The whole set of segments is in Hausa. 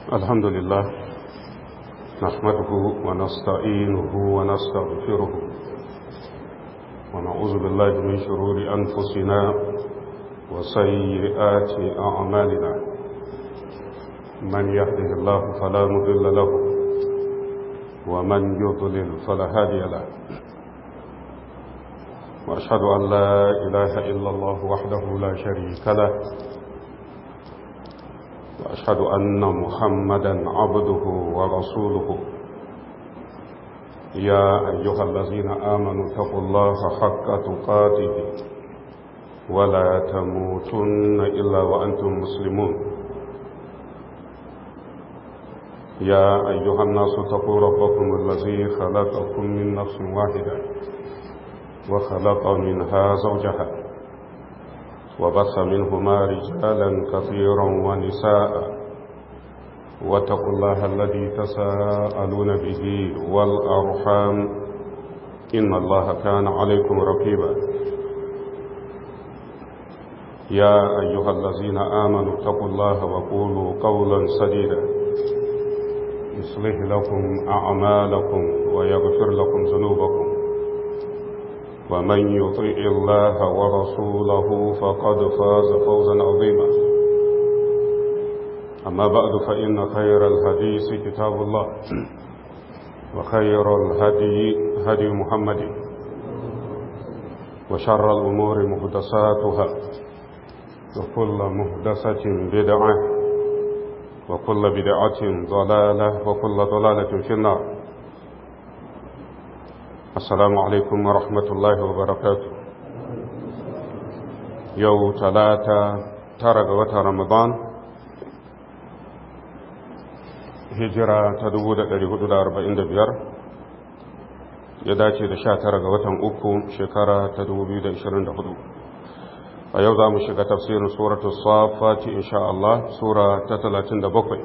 الحمد لله نحمده ونستعينه ونستغفره ونعوذ بالله من شرور أنفسنا وسيئات أعمالنا من يهده الله فلا مضل له ومن يضلل فلا هادي له وأشهد أن لا إله إلا الله وحده لا شريك له وأشهد أن محمدا عبده ورسوله يا أيها الذين آمنوا اتقوا الله حق تقاته ولا تموتن إلا وأنتم مسلمون يا أيها الناس اتقوا ربكم الذي خلقكم من نفس واحدة وخلق منها زوجها وبث منهما رجالا كثيرا ونساء واتقوا الله الذي تساءلون به والأرحام إن الله كان عليكم رقيبا يا أيها الذين آمنوا اتقوا الله وقولوا قولا سديدا يصلح لكم أعمالكم ويغفر لكم ذنوبكم ومن يطيع الله ورسوله فقد فاز فوزا عظيما أما بعد فإن خير الحديث كتاب الله وخير الهدي هدي محمد وشر الأمور مهدساتها وكل مهدسة بدعة وكل بدعة ضلالة وكل ضلالة في النار السلام عليكم ورحمة الله وبركاته يو ثلاثة ترق وتر رمضان هجرة تدود لهدود أربعين دبير يداتي da sha tara ga watan uku shekara ta dubu biyu da ishirin da hudu a yau za mu shiga tafsirin suratul safati insha Allah sura ta talatin da bakwai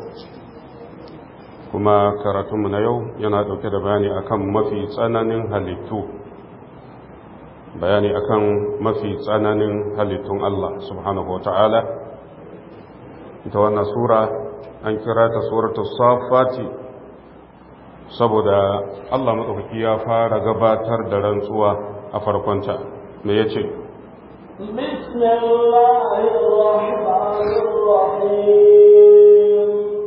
kuma karatunmu na yau yana dauke da bayani akan mafi tsananin halittu bayani akan mafi tsananin halittun Allah subhanahu wata'ala ita wannan sura an kira ta suratul safati saboda Allah madaukaki ya fara gabatar da rantsuwa a farkonta me yace بسم الله الرحمن الرحيم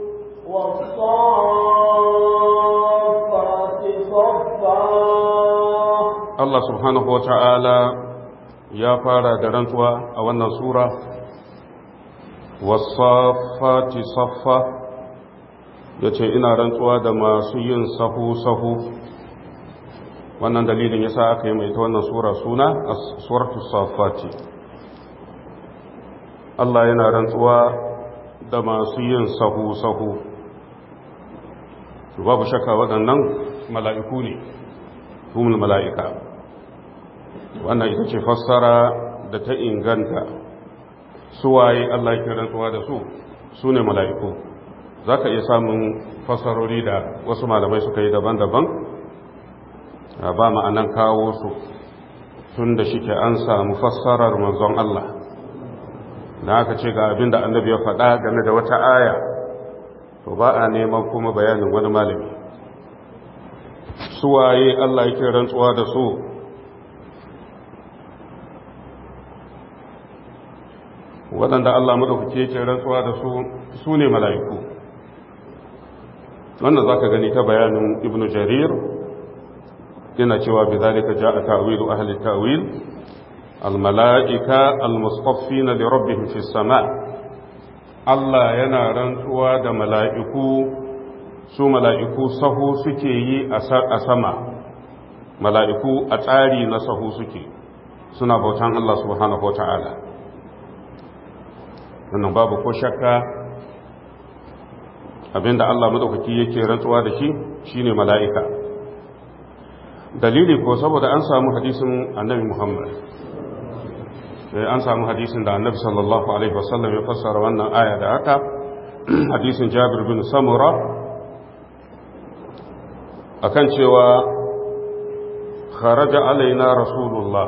والصافات صفا Allah subhanahu wa ta'ala ya fara da rantsuwa a wannan Sura, wasafati saffa ya ce ina rantsuwa da masu yin sahu-sahu wannan dalilin ya sa aka yi mai ta wannan Sura suna a suratu safati. Allah yana rantsuwa da masu yin sahu-sahu. babu shakka waɗannan mala'iku ne humul mala'ika wannan ita ce fassara da ta inganta suwaye Allah ke rantsuwa da su su ne mala'iku za ka iya samun fassarori da wasu malamai suka yi daban-daban ba ma'anan kawo su tun da shike an samu fassarar manzon Allah da aka ce ga abin da annabi ya faɗa game da wata aya to ba a neman kuma bayanin wani malami suwaye Allah yake rantsuwa da su waɗanda Allah maɗaukake yake rantsuwa da su su ne mala'iku wannan za ka gani ta bayanin ibn jarir yana cewa bi zalika ja'a ta'wilu ahli ta'wil al-mala'ika al-mustaffina li rabbihim fi sama' Allah yana rantsuwa da mala'iku su mala'iku sahu suke yi a sama mala'iku a tsari na sahu suke suna bautan Allah subhanahu wa ta'ala wannan babu ko shakka abinda Allah maɗaukaki yake rantsuwa da shi shine mala'ika dalili ko saboda an samu hadisin annabi Muhammad an samu hadisin da annabi sallallahu alaihi wasallam ya fassara wannan aya da haka hadisin jabir bin samura akan cewa kharaja alaina rasulullah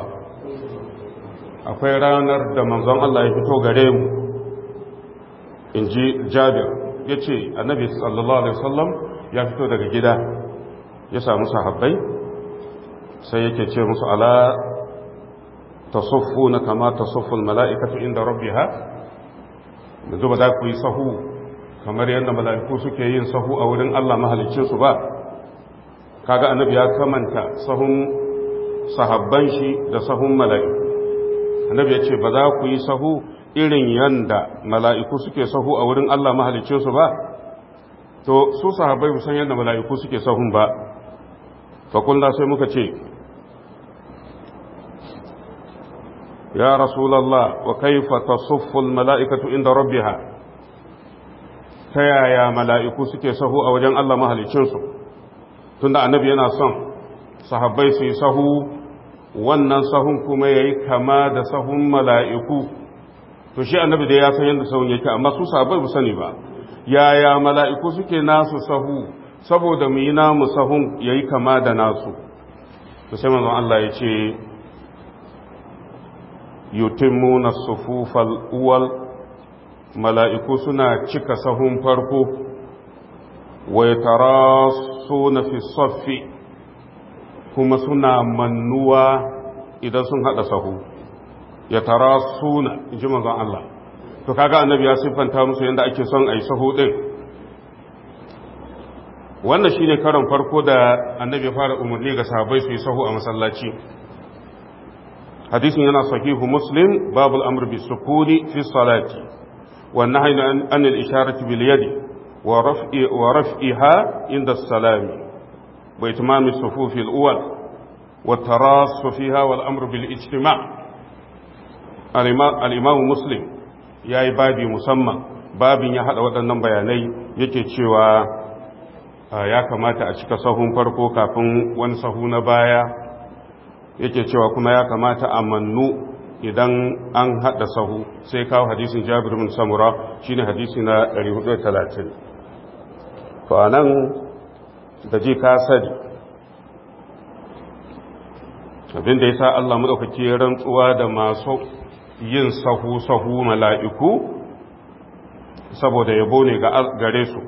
akwai ranar da manzon Allah ya fito gare mu in ji jabir ya ce annabi sallallahu alaihi wasallam ya fito daga gida ya samu sahabbai sai yake ce musu ala tasuffuna kama tasufful mala'ikatu inda rabbiha yanzu ba za ku yi sahu kamar yadda mala'iku suke yin sahu a wurin Allah mahalicin su ba kaga annabi ya kamanta sahun sahabban shi da sahun mala'iku annabi ya ce ba za ku yi sahu irin yanda mala'iku suke sahu a wurin Allah mahalicin su ba to su sahabbai san yadda mala'iku suke sahun ba fakulna sai muka ce ya rasulallah wa kaifa tasuffu mala'ikatu inda rabbiha ta yaya mala'iku suke sahu a wajen Allah mahalicinsu tunda annabi yana son sahabbai su yi sahu wannan sahun kuma ya yi kama da sahun mala'iku to shi annabi da ya san yadda sahun yake amma su sahabbai bu sani ba yaya mala'iku suke nasu sahu saboda mu yi namu sahun ya yi kama da nasu to sai manzon Allah ya ce yutimmu sufufal uwal mala'iku suna cika sahun farko wa yatarasuna fi saffi kuma suna mannuwa idan sun hada sahu yatarasuna inji manzon Allah to kaga annabi ya siffanta musu yadda ake son ayi sahu din wannan shine karon farko da annabi ya fara umarni ga sahabbai su yi sahu a masallaci hadisin yana sahihu muslim babul amr bis sukuni fi salati wa nahyi an al isharati bil yadi wa raf'i wa raf'iha inda salami wa itmam as sufuf al awwal wa taras fiha wal amr bil ijtima' al imam muslim yayi babi musamman babin ya hada waɗannan bayanai yake cewa ya kamata a cika sahun farko kafin wani sahu na baya yake cewa kuma ya kamata a mannu idan an haɗa sahu sai kawo hadisin jabir bin samura shine hadisi na 430 to anan da ji ka sani abinda ya sa Allah maɗaukaki rantsuwa da masu yin sahu-sahu mala'iku saboda yabo ne gare su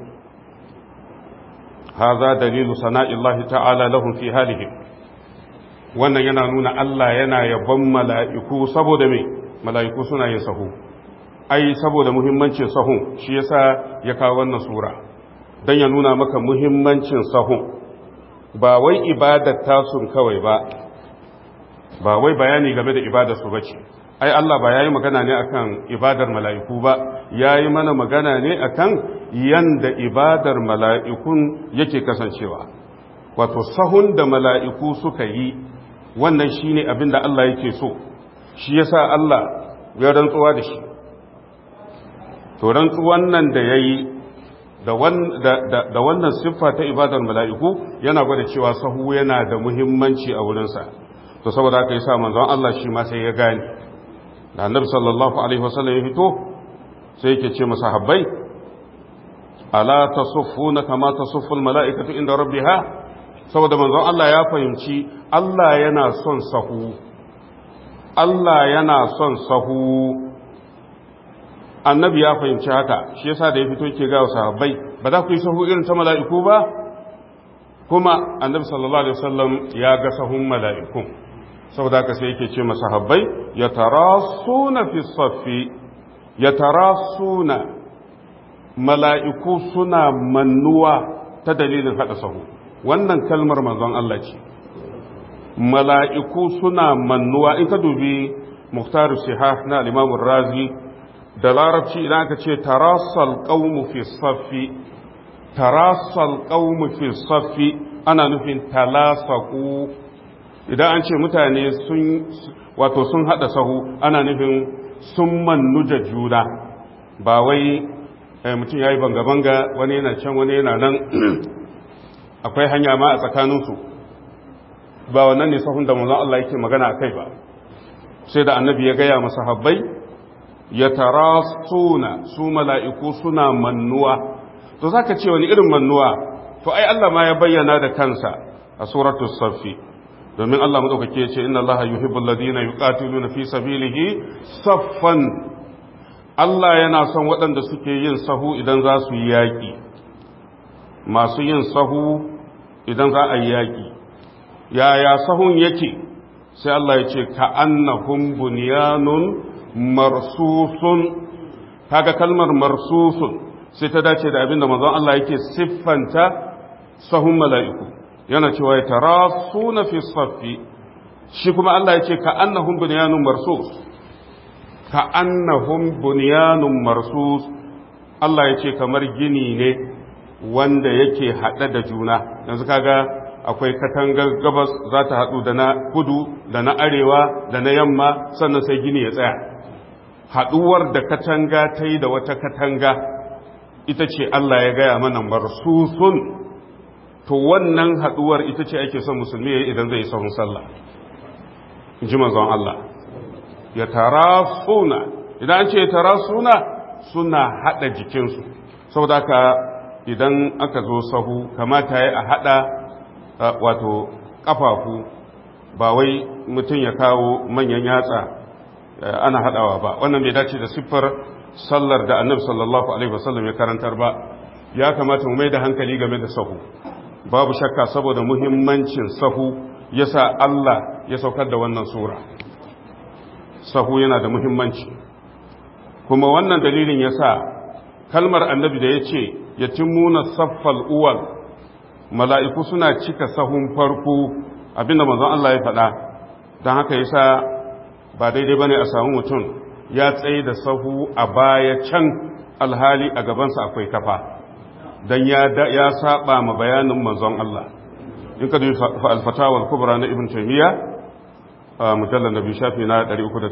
haza dalilu sana'illahi ta'ala lahum fi halihim wannan yana nuna Allah yana yabon mala'iku saboda me mala'iku suna yin sahu ai saboda muhimmancin sahun shi yasa ya kawo wannan sura don ya nuna maka muhimmancin sahun ba wai ibadar tasun kawai ba ba wai bayani game da ibadar su bace ai Allah ba yayi magana ne akan ibadar mala'iku ba yayi mana magana ne akan yanda ibadar mala'ikun yake kasancewa wato sahun da mala'iku suka yi wannan shine abin da Allah yake so shi yasa Allah ya rantsuwa da shi to rantsuwan nan da yayi da da wannan siffa ta ibadar mala'iku yana gwada cewa sahu yana da muhimmanci a wurinsa to saboda haka yasa manzon Allah shi ma sai ya gane da annabi sallallahu alaihi wasallam ya fito sai yake ce masahabbai ala tasuffuna kama tasufful mala'ikatu inda rabbiha saboda manzon Allah ya fahimci Allah yana son sahu Allah yana son sahu annabi ya fahimci haka shi yasa da ya fito ke ga sahabbai ba za ku yi sahu irin ta mala'iku ba kuma annabi sallallahu alaihi wasallam ya ga sahun mala'ikun saboda haka sai yake ce masahabbai ya tarasuna fi saffi ya tarasuna mala'iku suna mannuwa ta dalilin haɗa sahu wannan kalmar manzon Allah ce mala'iku suna mannuwa in ka dubi muktar sihah na limamun razi da larabci idan aka ce tarasal ƙaunu fi saffi tarasal ƙaunu fi saffi ana nufin talasaku idan an ce mutane sun wato sun haɗa sahu ana nufin sun mannu da juna ba wai mutum ya yi banga-banga wani yana can wani yana nan akwai hanya ma a tsakaninsu ba wannan ne sahun da manzon Allah yake magana a kai ba sai da annabi ya gaya masa habbai ya tara suna su mala'iku suna mannuwa to za ka ce wani irin mannuwa to ai Allah ma ya bayyana da kansa a suratul safi domin Allah maɗaukake ce inna Allah yuhibbul ladina yuqatiluna fi sabilihi saffan Allah yana son waɗanda suke yin sahu idan za su yi yaƙi masu yin sahu idan za a yi yaƙi yaya sahun yake sai Allah ya ce ka annahum bunyanun marsusun kaga kalmar marsusun sai ta dace da abinda manzon Allah yake siffanta sahun mala'iku yana cewa ya tarasuna fi saffi shi kuma Allah ya ce ka annahum bunyanun marsus ka annahum bunyanun marsus Allah ya ce kamar gini ne wanda yake haɗe da juna yanzu kaga akwai katangar gabas za ta haɗu da na kudu da na arewa da na yamma sannan sai gini ya tsaya haɗuwar da katanga ta yi da wata katanga ita ce Allah ya gaya mana marsusun to wannan haɗuwar ita ce ake son musulmi ya idan zai sahun sallah in ji manzon Allah ya tara suna idan an ce ya tara suna suna haɗa jikinsu saboda haka idan aka zo sahu kamata ya a haɗa wato ƙafafu ba wai mutum ya kawo manyan yatsa ana haɗawa ba wannan bai dace da siffar sallar da annabi sallallahu alaihi wasallam ya karantar ba ya kamata mu mai da hankali game da sahu babu shakka saboda muhimmancin sahu yasa Allah ya saukar da wannan sura sahu yana da muhimmanci kuma wannan dalilin yasa kalmar annabi da ya ce ya timmuna saffal uwal mala'iku suna cika sahun farko abinda manzon Allah ya faɗa don haka yasa ba daidai bane a samu mutum ya tsaye da sahu a baya can alhali a gabansa akwai kafa don ya saba ma bayanin manzon Allah in ka dubi alfatawar kubra na ibn taymiya a mujallar nabi shafi na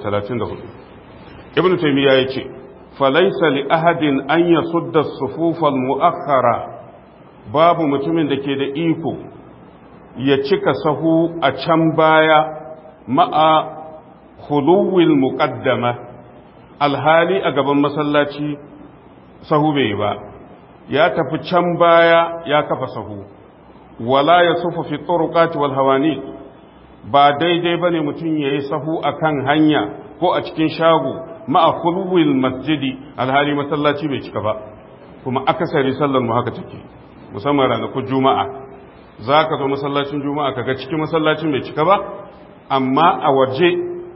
334 ibn taymiya ya ce falaisa li ahadin an yasudda sufufal mu'akhkhara babu mutumin da ke da iko ya cika sahu a can baya ma'a khuluwil muqaddama alhali a gaban masallaci sahu bai ba ya tafi can baya ya kafa sahu wala ya sufa fi turuqati wal hawani ba daidai bane mutum yayi sahu akan hanya ko a cikin shago ma'a khuluwil masjidi alhali masallaci bai cika ba kuma akasari sallar mu haka take musamman ranakun juma'a zaka zo masallacin juma'a kaga cikin masallacin bai cika ba amma a waje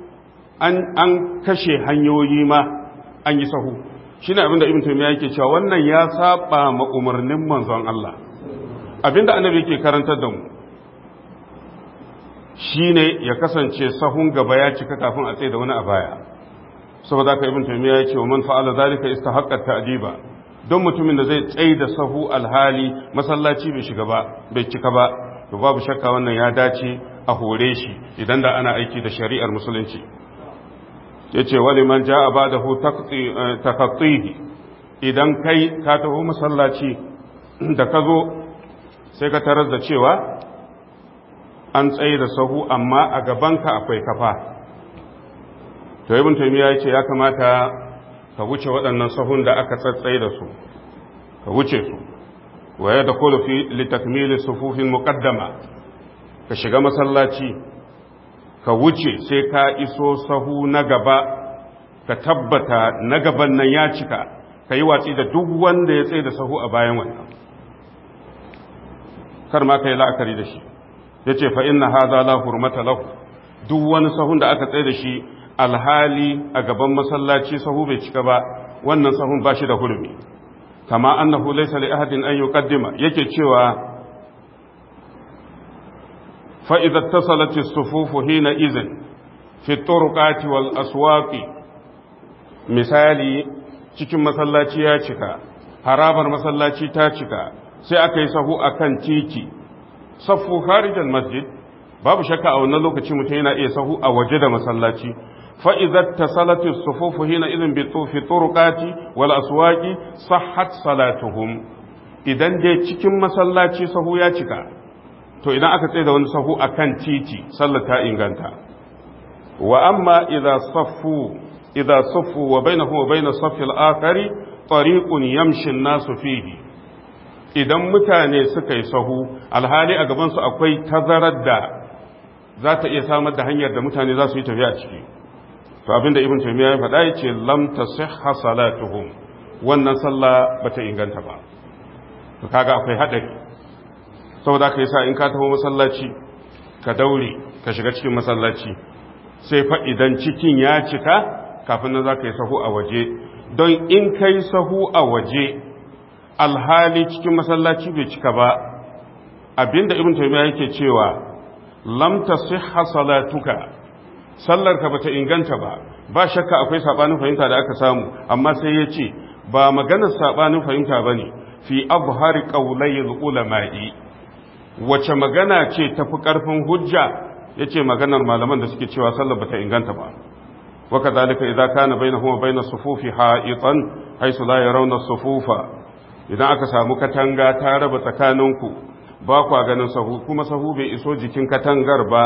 an kashe hanyoyi ma an yi sahu shi ne abinda ibn taimiyya yake cewa wannan ya saba ma umarnin manzon Allah abinda annabi yake karantar da mu shi ne ya kasance sahun gaba ya cika kafin a tsaye da wani a baya saboda ka ibn taimiyya ya ce wa man fa'ala zalika istahaqqa ta'diba don mutumin da zai tsaye da sahu alhali masallaci bai shiga ba bai cika ba to babu shakka wannan ya dace a hore shi idan da ana aiki da shari'ar musulunci ya ce wani man ja a ba da hu takattihi idan kai ka taho masallaci da ka zo sai ka tarar da cewa an tsaye da sahu amma a gabanka akwai kafa to ibn taymiya ya ce ya kamata ka wuce waɗannan sahun da aka tsatsaye da su ka wuce su waye da kullu fi litakmili sufufin muqaddama ka shiga masallaci ka wuce sai ka iso sahu na gaba ka tabbata na gaban nan ya cika ka yi watsi da duk wanda ya tsaye da sahu a bayan wannan kar ma ka yi la'akari da shi ya ce fa inna haza la hurmata lahu duk wani sahun da aka tsaye da shi alhali a gaban masallaci sahu bai cika ba wannan sahun ba shi da hurmi kama annahu laysa li ahadin an yuqaddima yake cewa فإذا اتصلت الصفوف حينئذ في الطرقات والأسواق misali cikin masallaci ya cika harabar masallaci ta cika sai aka yi sahu a kan titi saffu harijan masjid babu shakka a wannan lokaci mutum yana iya sahu a waje da masallaci fa'izar ta salatin sufufu hina izin bi fi turukati wal aswaki sahhat salatuhum idan dai cikin masallaci sahu ya cika to idan aka tsaye da wani sahu a kan titi sallar ta inganta wa amma idza saffu idza saffu wa bainahu wa bain saffi al-akhari tariqun yamshi an-nasu fihi idan mutane suka yi sahu alhali a gaban su akwai tazarar da za ta iya samar da hanyar da mutane za su yi tafiya ciki to abinda ibn taymiya ya faɗa yace lam tasihha salatuhum wannan sallah bata inganta ba to kaga akwai hadari saboda kai sa in ka taho masallaci ka daure ka shiga cikin masallaci sai fa idan cikin ya cika kafin nan zaka yi sahu a waje don in kai sahu a waje alhali cikin masallaci bai cika ba abinda ibn taymiya yake cewa lam tasihha salatuka sallarka bata inganta ba ba shakka akwai sabanin fahimta da aka samu amma sai ya ce ba maganar sabanin fahimta bane fi abhari qawlayil ulama'i wace magana ce tafi karfin hujja yace maganar malaman da suke cewa sallar bata inganta ba wa kadhalika idza kana bainahuma bainas sufufi ha'itan haythu la yarawna sufufa idan aka samu katanga ta raba tsakaninku ba kwa ganin sahu kuma sahu bai iso jikin katangar ba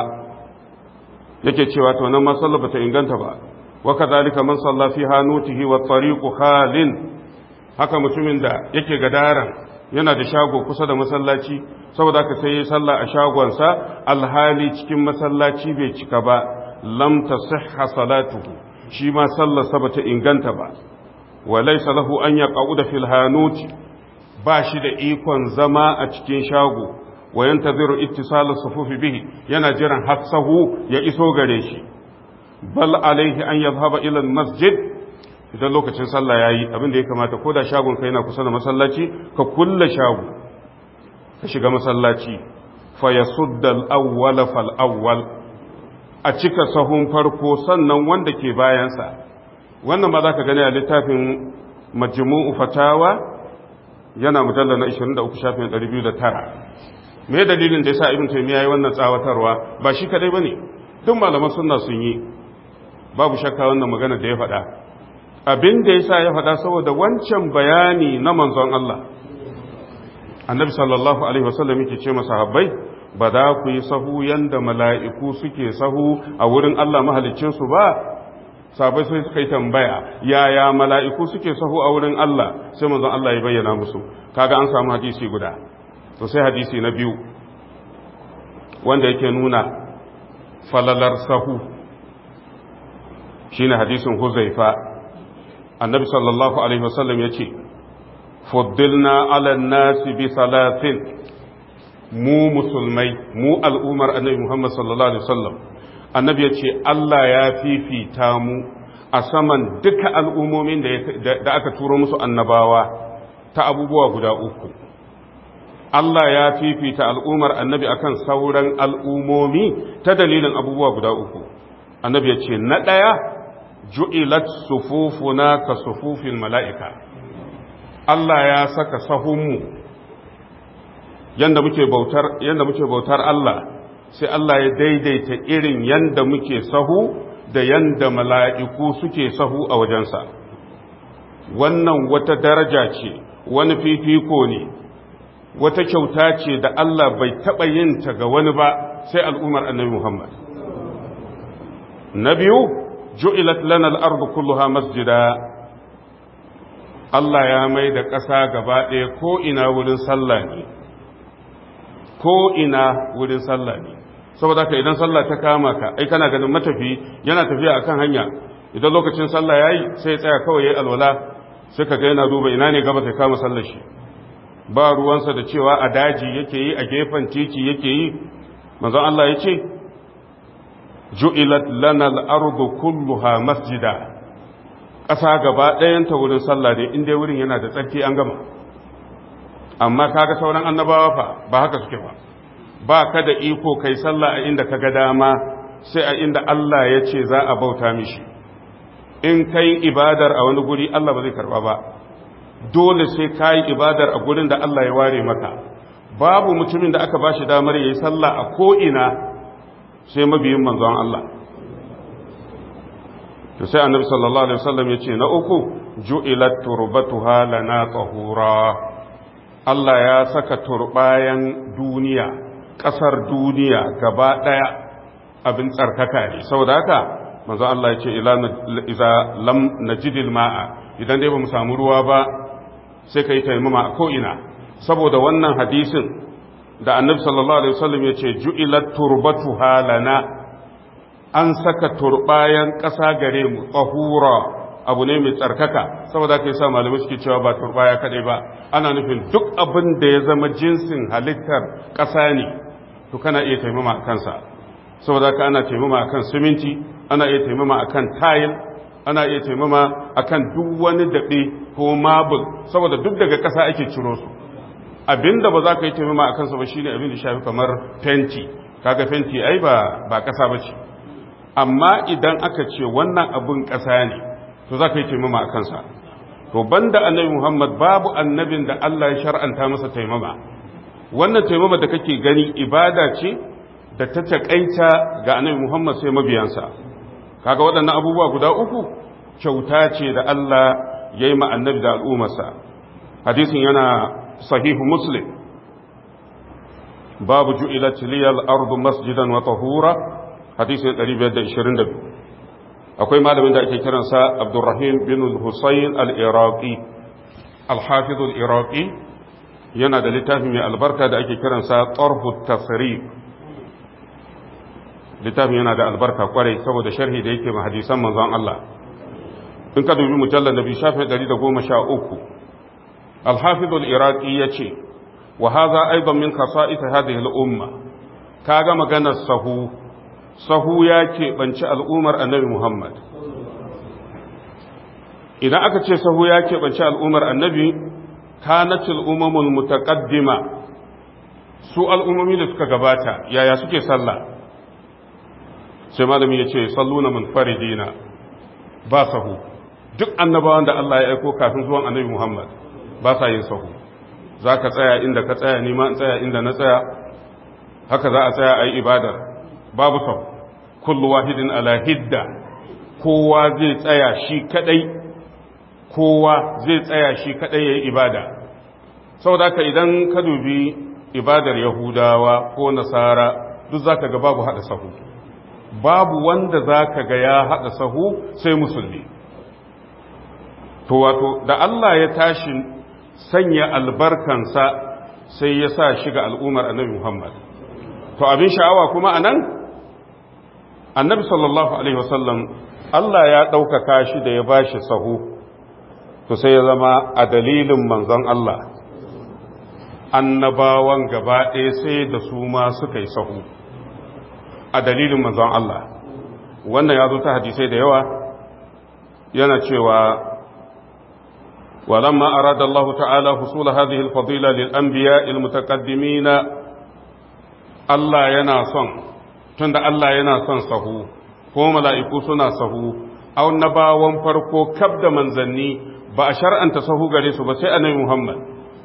yake cewa to nan ma sallah bata inganta ba wa kadhalika man salla fi hanutihi wa tariqu khalin haka mutumin da yake gadaran yana da shago kusa da masallaci saboda haka sai ya salla a shagonsa alhali cikin masallaci bai cika ba lam tasihha salatuhu shi ma sallarsa bata inganta ba wa laysa lahu an yaqauda fil hanuti ba shi da ikon zama a cikin shago wa yantaziru ittisal sufufi bihi yana jiran hasahu ya iso gare shi bal alaihi an yadhhaba ila masjid idan lokacin sallah yayi abin da ya kamata ko da shagon ka yana kusa da masallaci ka kulle shago ka shiga masallaci fa yasudda al-awwal fal awwal a cika sahun farko sannan wanda ke bayansa wannan ma zaka gani a littafin majmu'u fatawa yana mujallar na 23 shafin 209 me dalilin da yasa ibn taymiya yayi wannan tsawatarwa ba shi kadai bane duk malaman sunna sun yi babu shakka wannan magana da ya faɗa abin da yasa ya faɗa saboda wancan bayani na manzon Allah annabi sallallahu alaihi wasallam yake ce masahabbai ba za ku yi sahu yanda mala'iku suke sahu a wurin Allah mahaliccin su ba sabai sai suka yi tambaya yaya mala'iku suke sahu a wurin Allah sai manzon Allah ya bayyana musu kaga an samu hadisi guda to sai hadisi na biyu wanda yake nuna falalar sahu shine hadisin Huzaifa annabi sallallahu alaihi wasallam yace fuddilna ala nasi bi salatin mu musulmai mu al'umar annabi Muhammad sallallahu alaihi wasallam annabi yace Allah ya fifita mu a saman duka al'ummomin da aka turo musu annabawa ta abubuwa guda uku Allah ya fifita al'ummar annabi akan sauran al'ummomi ta dalilin abubuwa guda uku annabi ya ce na ɗaya ju'ilat sufufuna ka sufufin mala'ika Allah ya saka sahunmu yanda muke bautar yanda muke bautar Allah sai Allah ya daidaita irin yanda muke sahu da yanda mala'iku suke sahu a wajensa wannan wata daraja ce wani fifiko ne wata kyauta ce da Allah bai taɓa yin ta ga wani ba sai al'ummar annabi Muhammad. Na biyu, ju'ilat lana al'ardu kulluha masjida, Allah ya mai da ƙasa gaba ɗaya ko ina wurin sallah ne, ko ina wurin sallah ne. Saboda ka idan sallah ta kama ka, ai kana ganin matafi yana tafiya a kan hanya, idan lokacin sallah ya yi sai ya tsaya kawai ya yi alwala, sai ka ga yana duba ina ne gaba sai kama sallar shi. ba ruwansa da cewa a daji yake yi a gefen titi yake yi manzon Allah ya ce ju'ilat lana al-ardu kulluha masjida ƙasa gaba ɗayanta wurin sallah ne inda wurin yana da tsarki an gama amma kaga sauran annabawa fa ba haka suke ba ba ka da iko kai sallah a inda ka ga dama sai a inda Allah ya ce za a bauta mishi in kai ibadar a wani guri Allah ba zai karba ba dole sai ka yi ibadar a gurin da Allah ya ware maka babu mutumin da aka ba shi damar ya yi sallah a ko'ina sai mabiyin manzon Allah to sai annabi sallallahu alaihi wasallam ya ce na uku ju'ilat turbatuha lana tahura Allah ya saka turbayan duniya ƙasar duniya gaba ɗaya abin tsarkaka ne saboda haka manzon Allah ya ce ila lam najidil ma'a idan dai ba mu samu ruwa ba sai ka yi taimama a ko'ina saboda wannan hadisin da annabi sallallahu alaihi wasallam ya ce ju'ilat turbatu halana an saka turbayan ƙasa gare mu tsahura abu ne mai tsarkaka saboda ka yi sa malamai suke cewa ba turbaya kadai ba ana nufin duk abin da ya zama jinsin halittar ƙasa ne to kana iya taimama a kansa saboda ka ana taimama akan siminti ana iya taimama akan tayil ana iya taimama akan duk wani daɓe ko mabul saboda duk daga ƙasa ake ciro su abinda ba za ka yi taimama a kansa ba shine abin da shafi kamar fenti kaga fenti ai ba ba ƙasa ba ce amma idan aka ce wannan abin ƙasa ne to za ka yi taimama a kansa to banda annabi muhammad babu annabin da allah ya shar'anta masa taimama wannan taimama da kake gani ibada ce da ta taƙaita ga annabi muhammad sai mabiyansa kaga waɗannan abubuwa guda uku kyauta ce da allah ya yi ma annabi da al'ummarsa hadisin yana sahihu muslim babu ju'ilat liyal ardu masjidan wa tahura hadisin 522 akwai malamin da ake kiransa abdurrahim bin husayn al-iraqi al-hafiz al-iraqi yana da littafi mai albarka da ake kiransa tarhu tasrif littafin yana da albarka kwarai saboda sharhi da yake ma hadisan manzon Allah in ka dubi mujallar nabi shafi 113 al-hafiz al-iraqi yace wa hadha aidan min khasa'is hadhihi al-umma kaga maganar sahu sahu ya keɓanci al'ummar annabi Muhammad. Idan aka ce sahu ya keɓanci al'ummar annabi, kanatil umamul mutaqaddima su al'ummomi da suka gabata, yaya suke sallah? Sai malami ya ce, salluna munfaridina ba sahu, duk annabawan da Allah ya aiko kafin zuwan annabi Muhammad ba sa yin sahu. Za ka tsaya inda ka tsaya, nima in tsaya inda na tsaya, haka za a tsaya a yi ibadar. babu sau kullu wahidin ala hidda kowa zai tsaya shi kadai kowa zai tsaya shi kadai yayi ibada saboda ka idan ka dubi ibadar yahudawa ko nasara duk zaka ga babu hada sahu babu wanda zaka ga ya hada sahu sai musulmi to wato da Allah ya tashi sanya albarkansa sai ya sa shi ga al'ummar annabi Muhammad to abin sha'awa kuma anan annabi sallallahu alaihi wasallam Allah ya ɗaukaka shi da ya ba shi sahu to sai ya zama a dalilin manzon Allah annabawan gaba ɗaya sai da su ma suka yi sahu a dalilin manzon Allah wannan ya zo ta hadisai da yawa yana cewa ولما أراد الله تعالى حصول هذه الفضيلة للأنبياء المتقدمين الله ينا son. tunda Allah yana son sahu ko mala'iku suna sahu au nabawan farko kab da manzanni ba a shar'anta sahu gare su ba sai annabi Muhammad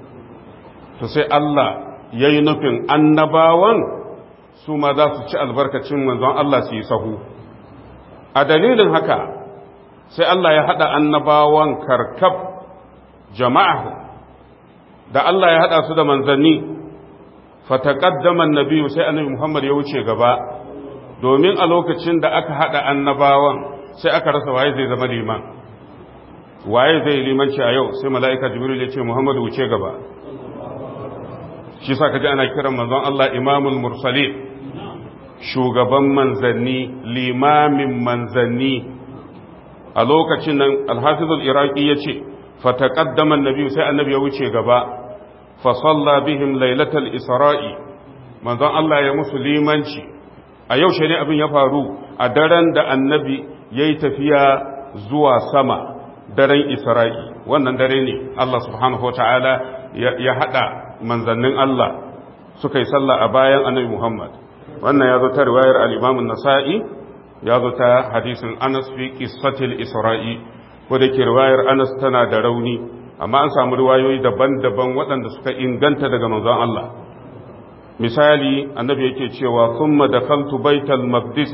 to sai Allah ya yi nufin annabawan su ma za su ci albarkacin manzon Allah su yi sahu a dalilin haka sai Allah ya haɗa annabawan karkab jama'ahu da Allah ya haɗa su da manzanni fataqaddama annabi sai annabi Muhammad ya wuce gaba domin a lokacin da aka hada annabawan sai aka rasa waye zai zama liman waye zai limanci a yau sai mala'ika jibril ya ce Muhammad wuce gaba shi sa kaji ana kiran manzon Allah imamul mursalin shugaban manzanni limamin manzanni a lokacin nan alhafizul iraqi ya ce fataqaddama annabi sai annabi ya wuce gaba fasalla bihim lailatal isra'i manzon Allah ya musu limanci a yau shi ne abin ya faru a daren da annabi ya yi tafiya zuwa sama daren isra'i wannan dare ne Allah subhanahu wa ta'ala ya haɗa manzannin Allah suka yi sallah a bayan annabi Muhammad wannan ya zo ta riwayar al'imamun nasa'i ya zo ta hadisin anas fi qissatil isra'i ko da ke riwayar anas tana da rauni amma an samu riwayoyi daban-daban waɗanda suka inganta daga manzon Allah misali annabi yake cewa thumma dakhaltu baital maqdis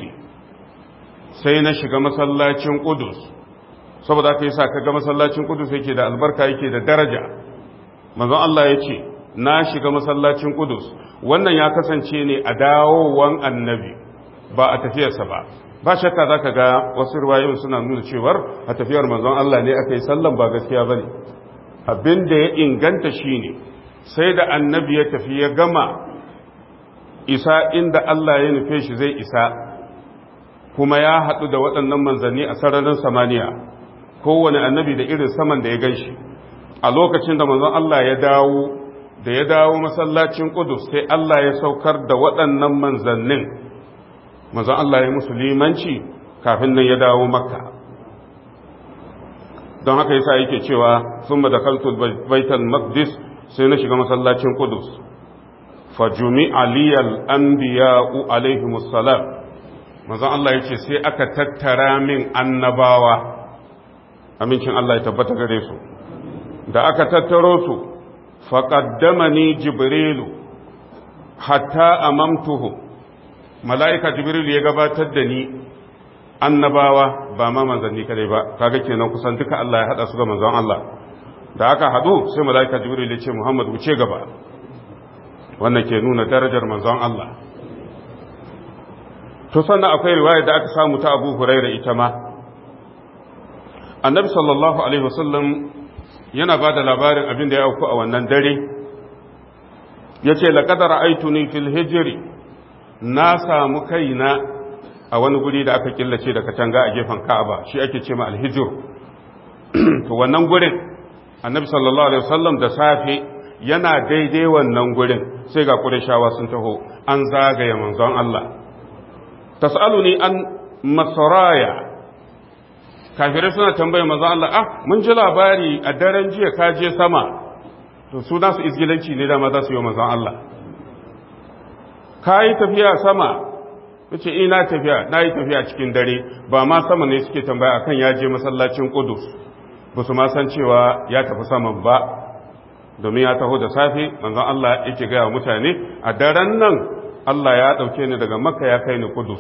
sai na shiga masallacin qudus saboda haka yasa kaga masallacin qudus yake da albarka yake da daraja manzon Allah yace na shiga masallacin qudus wannan ya kasance ne a dawowan annabi ba a tafiyarsa ba ba shakka zaka ga wasu riwayoyin suna nuna cewar a tafiyar manzon Allah ne aka yi sallan ba gaskiya bane abin da ya inganta shine sai da annabi ya tafi ya gama isa inda Allah ya nufe shi zai isa kuma ya haɗu da waɗannan manzanni a sararin samaniya kowane annabi da irin saman da ya gan shi a lokacin da manzon Allah ya dawo da ya dawo masallacin Qudus sai Allah ya saukar da waɗannan manzannin manzon Allah ya musulmanci kafin nan ya dawo makka don haka yasa yake cewa summa dakaltu baital maqdis sai na shiga masallacin Qudus fajumi aliyal anbiya'u alaihimus salam manzon Allah yace sai aka tattara min annabawa amincin Allah ya tabbata gare su da aka tattaro su faqaddamani jibrilu hatta amamtuhu mala'ika jibrilu ya gabatar da ni annabawa ba ma manzanni kadai ba kaga kenan kusan duka Allah ya hada su ga manzon Allah da aka hadu sai mala'ika jibrilu ya ce Muhammad wuce gaba wannan ke nuna darajar manzon Allah to sannan akwai riwaya da aka samu ta Abu Hurairah ita ma Annabi sallallahu alaihi wasallam yana ba da labarin abin da ya auku a wannan dare yace laqad ra'aytuni fil hijri na samu kaina a wani guri da aka killace da katanga a gefen Ka'aba shi ake ce ma al-hijr to wannan gurin Annabi sallallahu alaihi wasallam da safe yana daidai wannan gurin sai ga ƙurishawa sun taho an zagaye manzon Allah tas'aluni an masaraya kafirai suna tambaye manzon Allah ah mun ji labari a daren jiya ka je sama to su nasu izgilanci ne da za su yi manzon Allah ka yi tafiya sama yace ina tafiya na yi tafiya cikin dare ba ma sama ne suke tambaya akan ya je masallacin Qudus ba su ma san cewa ya tafi saman ba domin ya taho da safe manzon Allah yake gaya mutane a daren nan Allah ya ɗauke ni daga makka ya kai ni kudus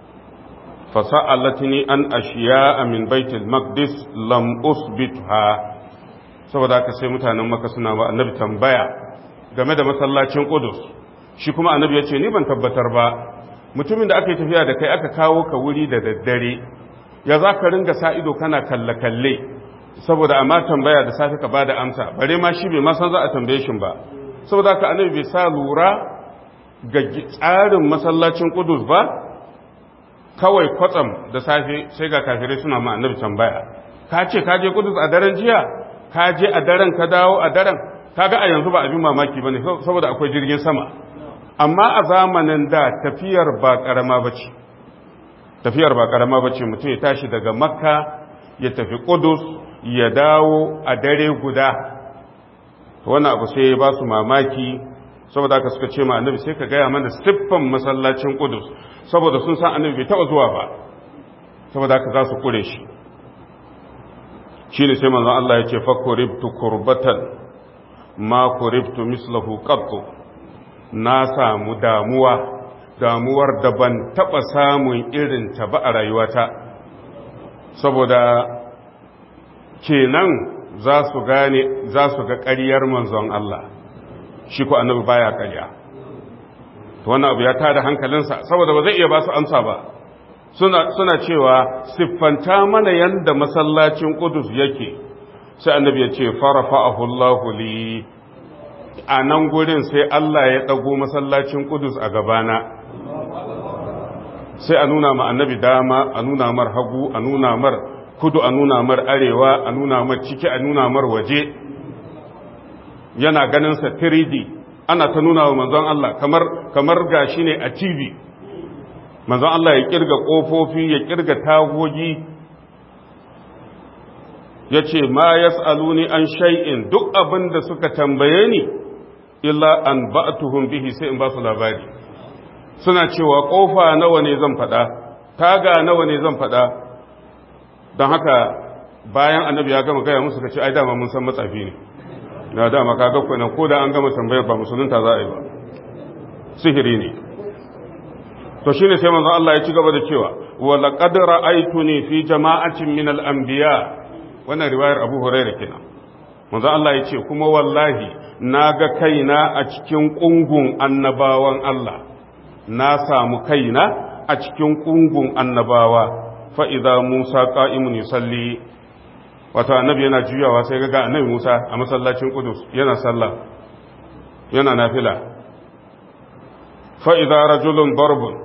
fasa'alatni an ashiya min baitul maqdis lam usbitha saboda haka sai mutanen makka suna ba annabi tambaya game da masallacin kudus shi kuma annabi ya ce ni ban tabbatar ba mutumin da aka yi tafiya da kai aka kawo ka wuri da daddare ya za ka ringa sa ido kana kalle-kalle saboda amma tambaya da safe ka bada amsa bare ma shi bai ma san za a tambaye shi ba saboda haka annabi bai sa lura ga tsarin masallacin Qudus ba kawai kwatsam da safe sai ga kafirai suna ma annabi tambaya ka ce ka je Qudus a daren jiya ka je a daren ka dawo a daren kaga a yanzu ba abin mamaki bane saboda akwai jirgin sama amma a zamanin da tafiyar ba karama bace tafiyar ba karama bace mutum ya tashi daga makka ya tafi Qudus ya dawo a dare guda wannan abu sai ya ba su mamaki saboda aka suka ce ma annabi sai ka gaya mana siffan masallacin Qudus saboda sun san annabi bai taba zuwa ba saboda aka za su kure shi shine sai manzon Allah ya ce fa kuribtu kurbatan ma kuribtu mislahu qattu na samu damuwa damuwar da ban taba samun irin ta ba a rayuwata saboda kenan za su gane za su ga ƙaryar manzon Allah shi ko annabi baya ƙarya to wannan abu ya tada hankalinsa saboda ba zai iya ba su amsa ba suna suna cewa siffanta mana yanda masallacin Qudus yake sai annabi ya ce farafa'ahu Allahu li a nan gurin sai Allah ya dago masallacin Qudus a gabana sai a nuna ma annabi dama a nuna mar hagu a nuna mar kudu a nuna mar arewa a nuna mar ciki a nuna mar waje yana ganin sa 3D ana ta nuna wa manzon Allah kamar kamar gashi ne a TV manzon Allah ya kirga kofofi ya kirga tagogi yace ma yasaluni an shay'in duk abin da suka tambaye ni illa an ba'tuhum bihi sai in ba su labari suna cewa kofa nawa ne zan faɗa taga nawa ne zan faɗa don haka bayan annabi ya gama gaya musu ka ce ai dama mun san matsafi ne na dama ka ga kwanan ko da an gama tambayar ba musulunta za a yi ba sihiri ne to shine sai manzo Allah ya ci gaba da cewa wa laqad ra'aytuni fi jama'atin min al-anbiya wannan riwayar Abu Hurairah kenan manzo Allah ya ce kuma wallahi na ga kaina a cikin kungun annabawan Allah na samu kaina a cikin kungun annabawa fa'iza Musa ƙa'imun yusalli wata annabi yana juyawa sai ga annabi Musa a masallacin Kudus yana sallah yana nafila fa'iza rajulun barbun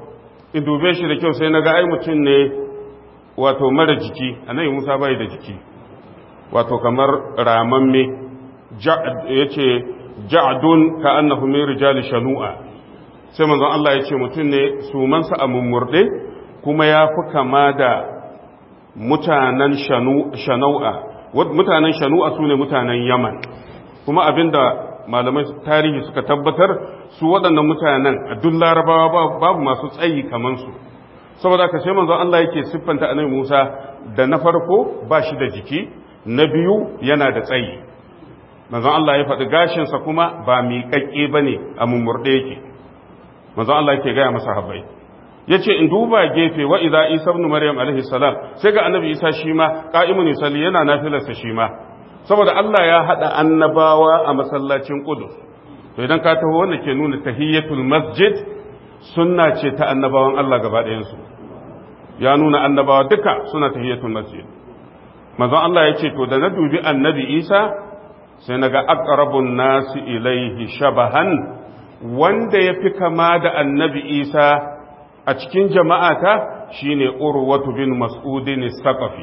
in dube shi da kyau sai na ga ai mutum ne wato mara jiki annabi Musa bai da jiki wato kamar ramamme yace ja'dun ka annahu min rijali shanu'a sai manzon Allah ya ce mutum ne sumansa a mummurde kuma ya fi kama da mutanen shanu'a mutanen shanu'a su ne mutanen yaman kuma abinda malamai tarihi suka tabbatar su waɗannan mutanen a duk larabawa babu masu tsayi kamansu saboda ka sai manzon Allah yake siffanta annabi Musa da na farko ba shi da jiki na biyu yana da tsayi manzon Allah ya faɗi gashinsa kuma ba miƙaƙƙe ba ne a mummurɗe yake manzon Allah yake gaya masa habbai ya ce in duba gefe wa iza isa ibn maryam alaihi salam sai ga annabi isa shi ma qa'imun yusalli yana nafilarsa shi ma saboda Allah ya hada annabawa a masallacin qudus to idan ka taho wanda ke nuna tahiyatul masjid sunna ce ta annabawan Allah gaba ɗayan su ya nuna annabawa duka suna tahiyatul masjid manzon Allah ya ce to da na dubi annabi isa sai naga aqrabun nasi ilaihi shabahan wanda ya fi kama da annabi isa a cikin jama'ata shine urwatu bin mas'udin saqafi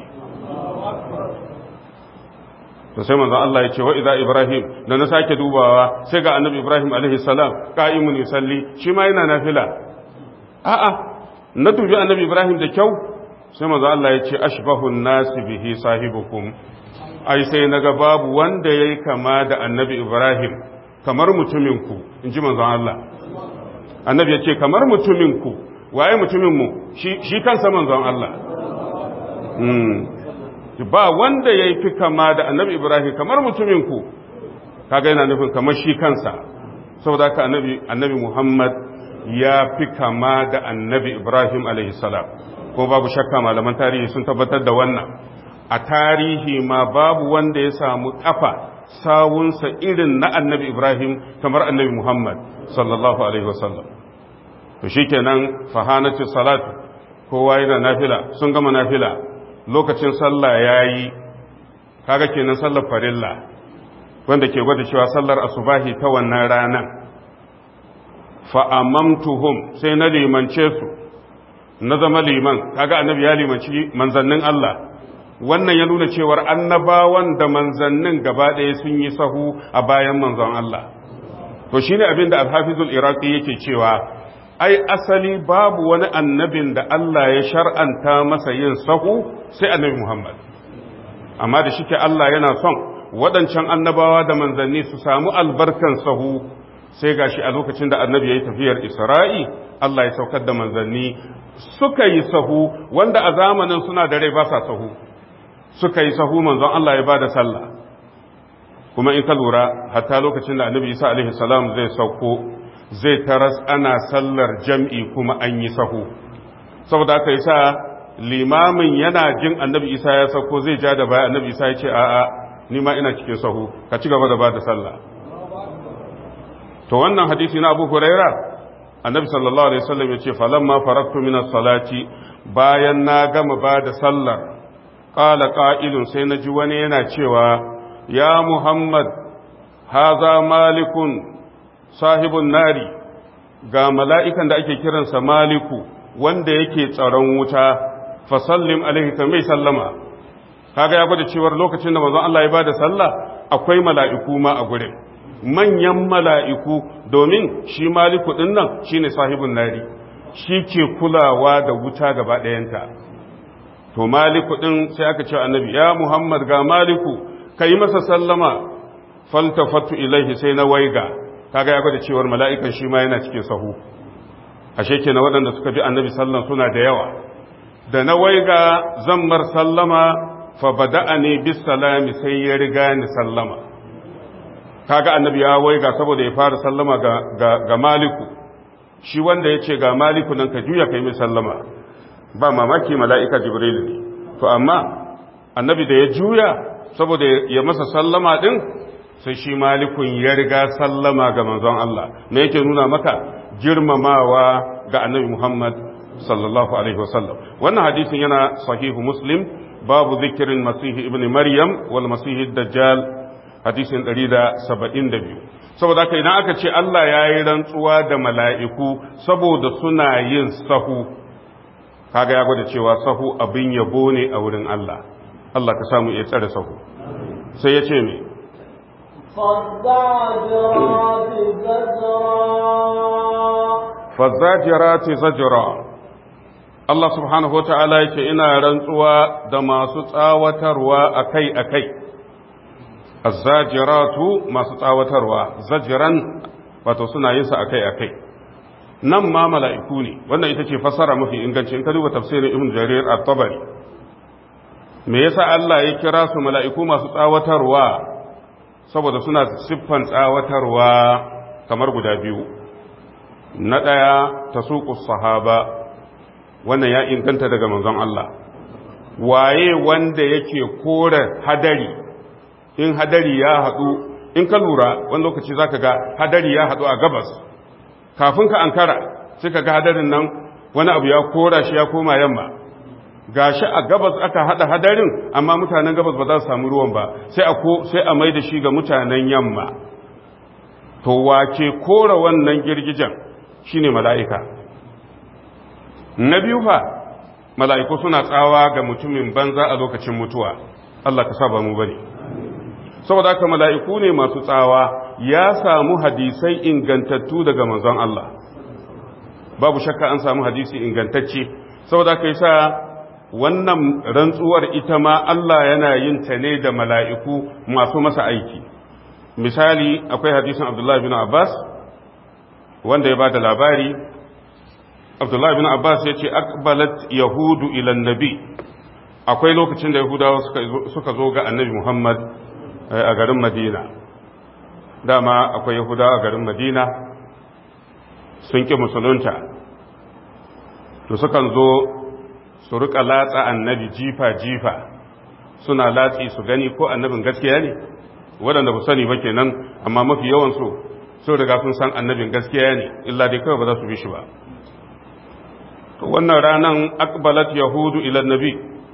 to sai manzon Allah ya ce wa idza ibrahim da na sake dubawa sai ga annabi ibrahim alaihi salam qa'imun yusalli shi ma yana nafila a'a na dubi annabi ibrahim da kyau sai manzon Allah ya ce ashbahu nasi bihi sahibukum ai sai naga babu wanda yayi kama da annabi ibrahim kamar mutuminku in ji manzon Allah annabi ya ce kamar mutuminku waye mutuminmu shi kansa manzon Allah ba wanda ya fi kama da annabi ibrahim kamar mutuminku kaga yana nufin kamar shi kansa saboda haka annabi annabi muhammad ya fi kama da annabi ibrahim alaihissalam ko babu shakka malaman tarihi sun tabbatar da wannan a tarihi ma babu wanda ya samu kafa sawunsa irin na annabi Ibrahim kamar annabi Muhammad sallallahu Alaihi wasallam. To shi kenan fahanati salatu kowa yana nafila sun gama nafila lokacin sallah ya yi kaga kenan sallar farilla wanda ke gwada cewa sallar asubahi ta wannan ranar fa'amamtuhum sai na limance su na zama liman kaga annabi ya limanci manzannin Allah wannan ya nuna cewar annabawan da manzannin gaba ɗaya sun yi sahu a bayan manzon Allah to shine abin da alhafizul iraqi yake cewa ai asali babu wani annabin da Allah ya shar'anta masa yin sahu sai annabi Muhammad amma da shike Allah yana son waɗancan annabawa da manzanni su samu albarkan sahu sai gashi a lokacin da annabi ya yi tafiyar Isra'i Allah ya saukar da manzanni suka yi sahu wanda a zamanin suna da rai ba sa sahu suka yi sahu manzon Allah ya bada sallah kuma in ka lura hatta lokacin da annabi Isa alaihi salam zai sauko zai taras ana sallar jam'i kuma an yi sahu saboda aka yi sa limamin yana jin annabi Isa ya sauko zai ja da baya annabi Isa ya ce a'a ni ma ina cikin sahu ka ci gaba da bada sallah to wannan hadisi na Abu Huraira annabi sallallahu alaihi wasallam ya ce falamma faraktu min as-salati bayan na gama bada sallar ƙala ƙa'ilun sai na ji wani yana cewa, Ya Muhammad, haza malikun sahibun nari, ga mala'ikan da ake kiransa maliku wanda yake tsaron wuta, fasallim alaihi ka mai sallama. Kaga ya gwada cewar lokacin da mazan Allah ya ba da sallah akwai mala'iku ma a gurin. Manyan mala'iku domin shi maliku ɗin nan shi ne sahibun nari, shi ke kulawa da wuta gaba ɗayanta. to maliku din sai aka ce annabi ya muhammad ga maliku ka yi masa sallama faltafatu ilaihi sai na waiga kaga ya gwada cewar mala'ikan shi ma yana cikin sahu ashe kenan waɗanda suka bi annabi sallan suna da yawa da na waiga zammar sallama fa bada'ani bis salami sai ya riga ni sallama kaga annabi ya waiga saboda ya fara sallama ga, ga, ga maliku shi wanda ya ce ga maliku nan ka juya kai mai sallama ba mamaki mala'ika jibril ne to amma annabi da ya juya saboda ya masa sallama din sai shi malikun ya riga sallama ga manzon Allah me yake nuna maka girmamawa ga annabi Muhammad sallallahu alaihi wasallam wannan hadisin yana sahihu muslim babu zikirin masihi ibn maryam wal masihi dajjal hadisin 172 saboda haka idan aka ce Allah ya yi rantsuwa da mala'iku saboda suna yin sahu kaga ya gwada cewa sahu abin yabo ne a wurin Allah Allah ka samu iya tsare sahu sai ya ce me فالزاجرات زجرا fazzajirati zajra Allah subhanahu wata'ala yake ina rantsuwa da masu tsawatarwa akai-akai azzajiratu masu tsawatarwa zajiran wato suna yin sa akai-akai nan ma mala'iku ne wannan ita ce fasara mafi inganci in ka duba tafsirin ibn jarir at-tabari me yasa Allah ya kira su mala'iku masu tsawatarwa saboda suna siffan tsawatarwa kamar guda biyu na ɗaya ta sahaba wannan ya inganta daga manzon Allah waye wanda yake kore hadari in hadari ya haɗu in ka lura wani lokaci za ka ga hadari ya haɗu a gabas kafin ka ankara sai ka ga hadarin nan wani abu ya kora shi ya koma yamma gashi a gabas aka haɗa hadarin amma mutanen gabas ba za su samu ruwan ba sai a ko sai a mai da shi ga mutanen yamma to wace kora wannan girgijen shine mala'ika na biyu fa mala'iku suna tsawa ga mutumin banza a lokacin mutuwa Allah ka saba mu bane saboda haka mala'iku ne masu tsawa ya samu hadisai ingantattu daga manzon Allah babu shakka an samu hadisi ingantacce saboda haka yasa wannan rantsuwar ita ma Allah yana yin ta ne da mala'iku masu masa aiki misali akwai hadisin Abdullah bin Abbas wanda ya ba da labari abdullahi bin abbas ya ce akbalat yahudu ilan nabi akwai lokacin da yahudawa suka zo ga annabi muhammad a garin madina dama akwai yahudawa a garin madina sun ƙi musulunta to sukan zo su rika latsa annabi jifa-jifa suna latsi su gani ko annabin gaskiya ne waɗanda ba sani ba kenan amma mafi yawansu sun riga sun san annabin gaskiya ne illa dai kawai ba za su bi shi ba to wannan ranan akbalat yahudu ila nabi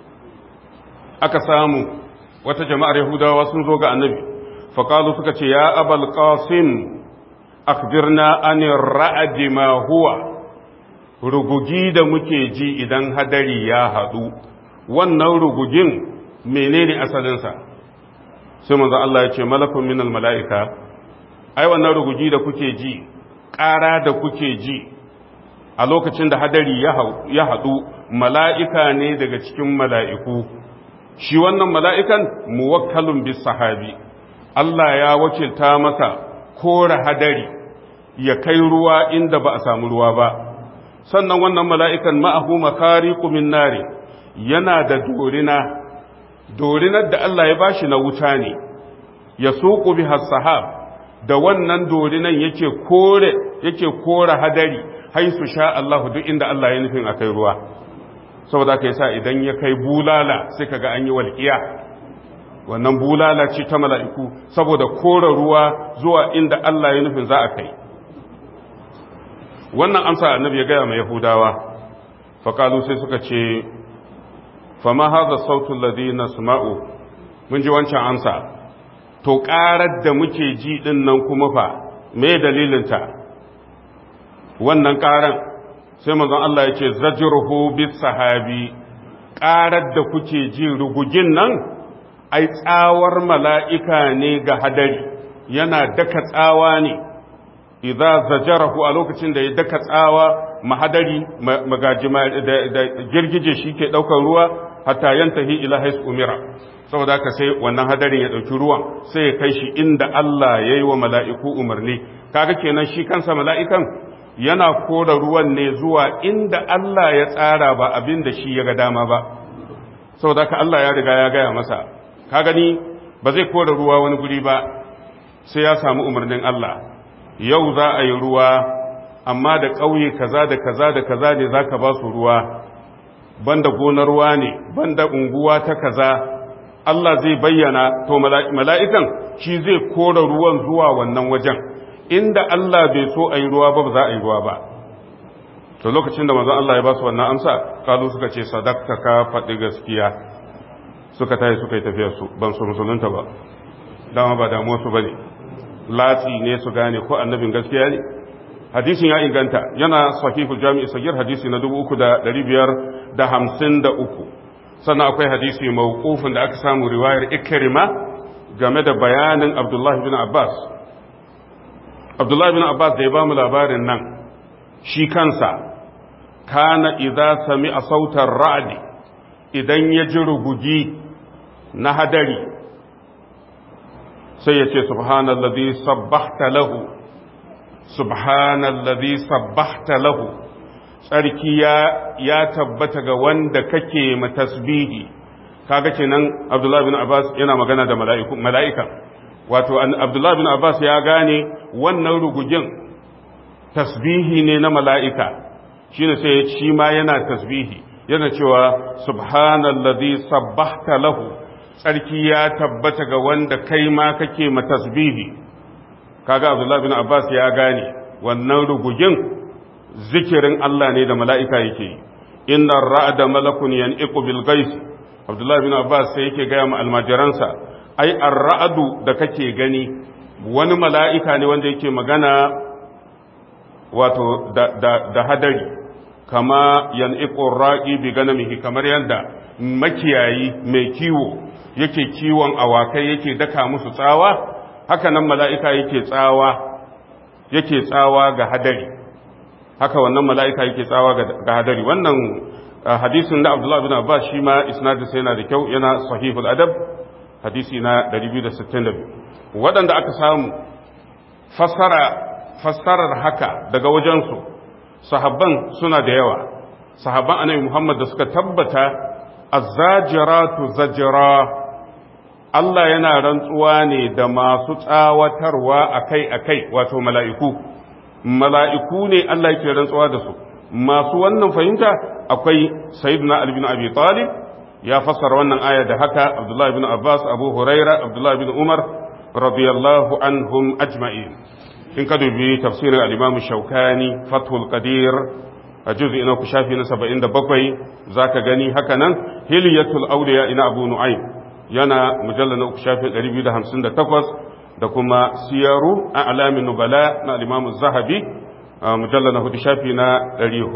aka samu wata jama'ar yahudawa sun zo ga annabi faqalu suka ce ya abal qasim akhbirna anir ra'd ma huwa rugugi da muke ji idan hadari ya hadu wannan rugugin menene asalinsa sai manzo Allah ya ce malakun minal mala'ika ai wannan rugugi da kuke ji ƙara da kuke ji a lokacin da hadari ya haɗu mala'ika ne daga cikin mala'iku shi wannan mala'ikan muwakkalun bis sahabi Allah ya wakilta masa kora hadari ya kai ruwa inda ba a samu ruwa ba sannan wannan mala'ikan ma'ahu makari kumin nare yana da dorina dorinar da Allah ya bashi na wuta ne ya suku bi sahab da wannan dorinan yake kore yake kora hadari haisu sha Allah duk inda Allah ya nufin akai ruwa saboda kai sa idan ya kai bulala sai kaga an yi walƙiya wannan bulala ce ta mala'iku saboda kora ruwa zuwa inda Allah ya nufin za a kai wannan amsa annabi ya gaya mai yahudawa faƙalu sai suka ce fama haza sautin ladina sama'u mun ji wancan amsa to ƙarar da muke ji ɗin nan kuma fa me dalilinta wannan ƙaran sai mazan Allah ya ce zajirhu bis sahabi ƙarar da kuke ji rugugin nan ai tsawar mala'ika ne ga hadari yana daka tsawa ne idza zajarahu a lokacin da ya daka tsawa mahadari magajima da girgije shi ke ɗaukar ruwa hatta yantahi ila hais umira saboda haka sai wannan hadarin ya ɗauki ruwan sai ya kai shi inda Allah ya yi wa mala'iku umarni kaga kenan shi kansa mala'ikan yana kora ruwan ne zuwa inda Allah ya tsara ba abin da shi ya ga dama ba saboda haka Allah ya riga ya gaya masa ka gani ba zai kora ruwa wani guri ba sai ya samu umarnin Allah yau za a yi ruwa amma da ƙauye kaza da kaza da kaza ne za ka ba su ruwa banda gonar ruwa ne banda unguwa ta kaza Allah zai bayyana to mala'ikan shi zai kora ruwan zuwa wannan wajen inda Allah bai so a yi ruwa ba ba za a yi ruwa ba to lokacin da manzon Allah ya ba su wannan amsa kalu suka ce sadakta ka faɗi gaskiya suka tayi suka yi tafiyar su ban su musulunta ba dama ba damuwa su bane latsi ne su gane ko annabin gaskiya ne hadisin ya inganta yana sahihul jami'i sagir hadisi na da hamsin da uku sannan akwai hadisi mawqufin da aka samu riwayar ikrima game da bayanin abdullahi bin abbas abdullahi bin abbas da ya ba mu labarin nan shi kansa kana idza sami a sautar ra'adi idan ya ji rugugi na hadari sai ya ce subhanallazi sabbahta lahu subhanallazi sabbahta lahu tsarki ya ya tabbata ga wanda kake matasbihi kaga kenan Abdullah bin Abbas yana magana da mala'iku mala'ika wato Abdullah bin Abbas ya gane wannan rugugin tasbihi ne na mala'ika shine sai shi ma yana tasbihi yana cewa subhanallazi sabbahta lahu tsarki ya tabbata ga wanda kai ma kake matasbihi kaga Abdullah bin Abbas ya gane wannan rugugin zikirin Allah ne da mala'ika yake yi inna ra'ada malakun yan'iqu bil gais Abdullah bin Abbas sai yake gaya ma almajiransa ai ar-ra'du da kake gani wani mala'ika ne wanda yake magana wato da, da, da hadari kama yan'iqu ra'i bi ganamihi kamar yanda makiyayi mai kiwo yake kiwon awakai yake daka musu tsawa haka nan mala'ika yake tsawa yake tsawa ga hadari haka wannan mala'ika yake tsawa ga hadari wannan hadisin da Abdullah bin Abbas shi ma isnadin sai yana da kyau yana sahihul adab hadisi na 262 waɗanda aka samu fassara fassarar haka daga wajensu sahabban suna da yawa sahabban annabi Muhammad da suka tabbata az-zajiratu zajra Allah yana rantsuwa ne da masu tsawatarwa akai-akai wato mala'iku mala'iku ne Allah yake rantsuwa da su masu wannan fahimta akwai sayyidina Ali bin Abi Talib ya fassara wannan aya da haka Abdullah bin Abbas Abu Huraira Abdullah bin Umar radiyallahu anhum ajma'in in ka dubi tafsirin al-Imam Shawkani Fathul Qadir a juz'i na ku shafi na 77 zaka gani haka nan Hilyatul Awliya ina Abu Nu'aym yana mujallal na uku shafi 258 da kuma siyaru a alamin nubala na al-Imam Zahabi mujalla na hudu shafi na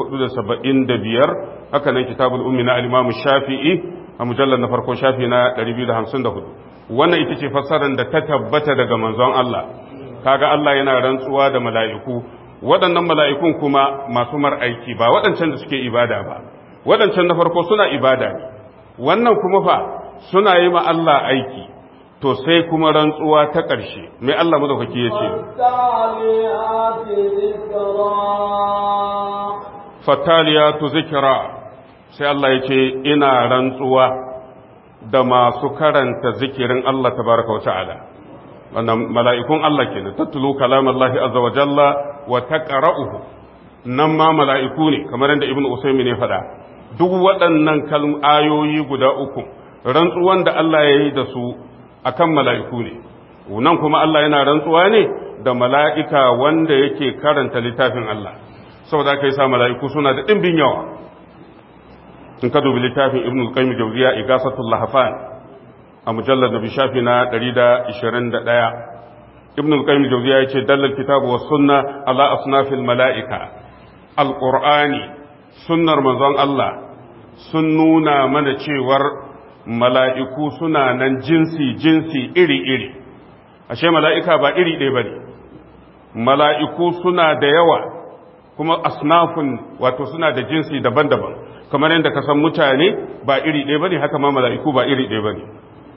475 haka nan kitabul ummi na al-imam shafi'i a mujallar na farko shafi na 254 wannan ita ce fassarar da ta tabbata daga manzon Allah kaga Allah yana rantsuwa da mala'iku waɗannan mala'ikun kuma masu mar aiki ba waɗancan da suke ibada ba waɗancan na farko suna ibada ne wannan kuma fa suna yi ma Allah aiki to sai kuma rantsuwa ta ƙarshe mai Allah madaukaki ya ce fattaliyatu zikira sai Allah ya ce ina rantsuwa da masu karanta zikirin Allah tabaraka wa ta'ala wannan mala'ikun Allah kenan tattulu kalam Allah azza wa jalla wa taqra'uhu nan ma mala'iku ne kamar yadda ibnu usaymin ya faɗa duk waɗannan kalm ayoyi guda uku rantsuwan da Allah ya yi da su akan mala'iku ne nan kuma Allah yana rantsuwa ne da mala'ika wanda yake karanta littafin Allah saboda aka yi sa mala'iku suna da ɗimbin yawa in ka dubi littafin ibn al-qayyim jawziya igasatul lahafan a mujallar da bishafi na 121 ibn al-qayyim jawziya yace dallal kitabu was sunna ala asnafil mala'ika al-qur'ani sunnar manzon Allah sun nuna mana cewar mala'iku suna nan jinsi-jinsi iri-iri, ashe mala'ika ba iri ɗaya ba ne, mala'iku suna da yawa kuma asnafun wato suna da jinsi daban-daban, kamar yadda ka san mutane ba iri ɗaya ba ne haka ma mala'iku ba iri ɗaya ba ne.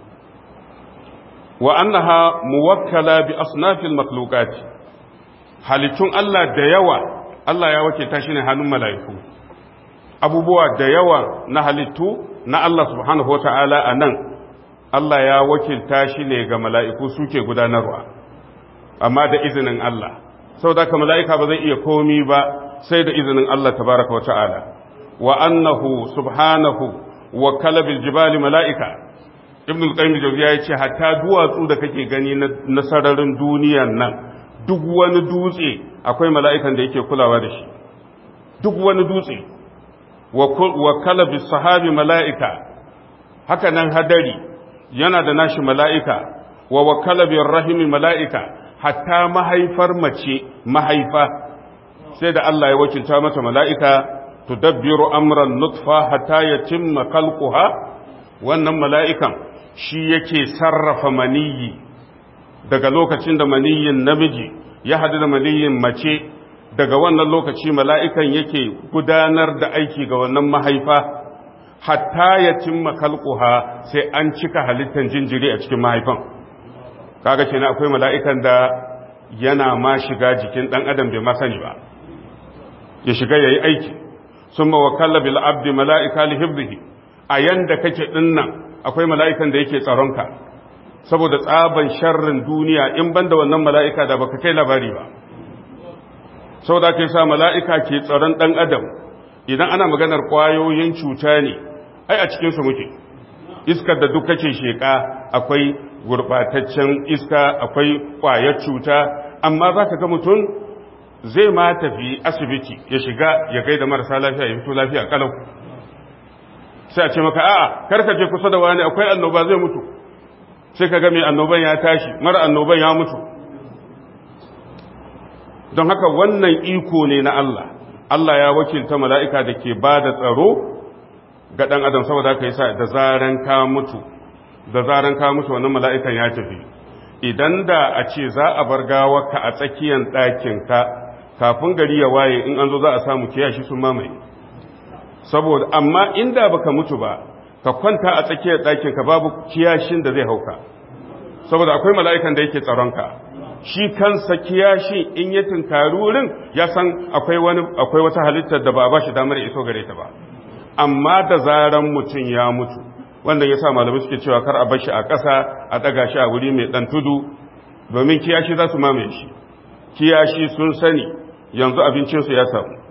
Wa annaha muwakkala bi asnafil makhluqati halittun Allah da yawa Allah ya wakilta shi ne hannun mala'iku. Abubuwa da yawa na halittu na Allah subhanahu wa ta'ala a nan, Allah ya wakilta shi ne ga mala'iku suke gudanarwa, amma da izinin Allah, sau da ka mala'ika ba zai iya komi ba sai da izinin Allah tabaraka wa ta'ala, wa annahu subhanahu wa kalabil jibali mala'ika. Ibn al-Qayyim Jawziya ya ce, hatta duwatsu da kake gani na sararin duniyan nan, duk wani dutse akwai mala'ikan da yake kulawa da shi, duk wani dutse. wa kalabi sahabi mala'ika, haka nan hadari yana da nashi mala'ika, wa wa kalabin rahimi mala'ika, hatta mahaifar mace mahaifa, sai da Allah ya wakilta mata mala'ika tudabbiru amran nutfa hatta yatimma khalquha wannan mala'ikan shi yake sarrafa maniyi daga lokacin da maniyin namiji ya hadu da maniyin mace daga wannan lokaci mala'ikan yake gudanar da aiki ga wannan mahaifa hatta ya cimma kalkuha sai an cika halittar jinjiri a cikin mahaifan kaga kenan akwai mala'ikan da yana ma shiga jikin ɗan adam bai masani ba ya shiga ya yi aiki sun mawakalla bil abdi mala'ika li hibzihi a yanda kake ɗinnan akwai mala'ikan da yake tsaronka saboda tsaban sharrin duniya in banda wannan mala'ika da baka kai labari ba saboda kai sa mala'ika ke tsaron ɗan adam idan ana maganar ƙwayoyin cuta ne ai a cikinsu muke iskar da duk kake sheƙa akwai gurɓataccen iska akwai ƙwayar cuta amma za ka ga mutum zai ma tafi asibiti ya shiga ya gaida marasa lafiya ya fito lafiya kalau sai a ce maka a'a karka je kusa da wani akwai annoba zai mutu sai ka ga mai annoban ya tashi mara annoban ya mutu don haka wannan iko ne na Allah Allah ya wakilta mala'ika da ke ba da tsaro ga ɗan adam saboda aka yi sa da zaren ka mutu da zaren ka mutu wannan mala'ikan ya tafi idan da a ce za a bar gawarka a tsakiyar ɗakinka kafin gari ya waye in an zo za a samu kiyashi sun mamaye saboda amma inda baka mutu ba ka kwanta a tsakiyar ɗakinka babu kiyashin da zai hauka saboda akwai mala'ikan da yake tsaronka shi kansa kiyashi in ya tunkari wurin ya san akwai wani akwai wata halittar da ba ba shi damar iso gare ta ba amma da zaran mutum ya mutu wanda ya sa malamai suke cewa kar a bar shi a ƙasa a ɗaga shi a wuri mai ɗan tudu domin kiyashi za su mamaye shi kiyashi sun sani yanzu abincinsu ya samu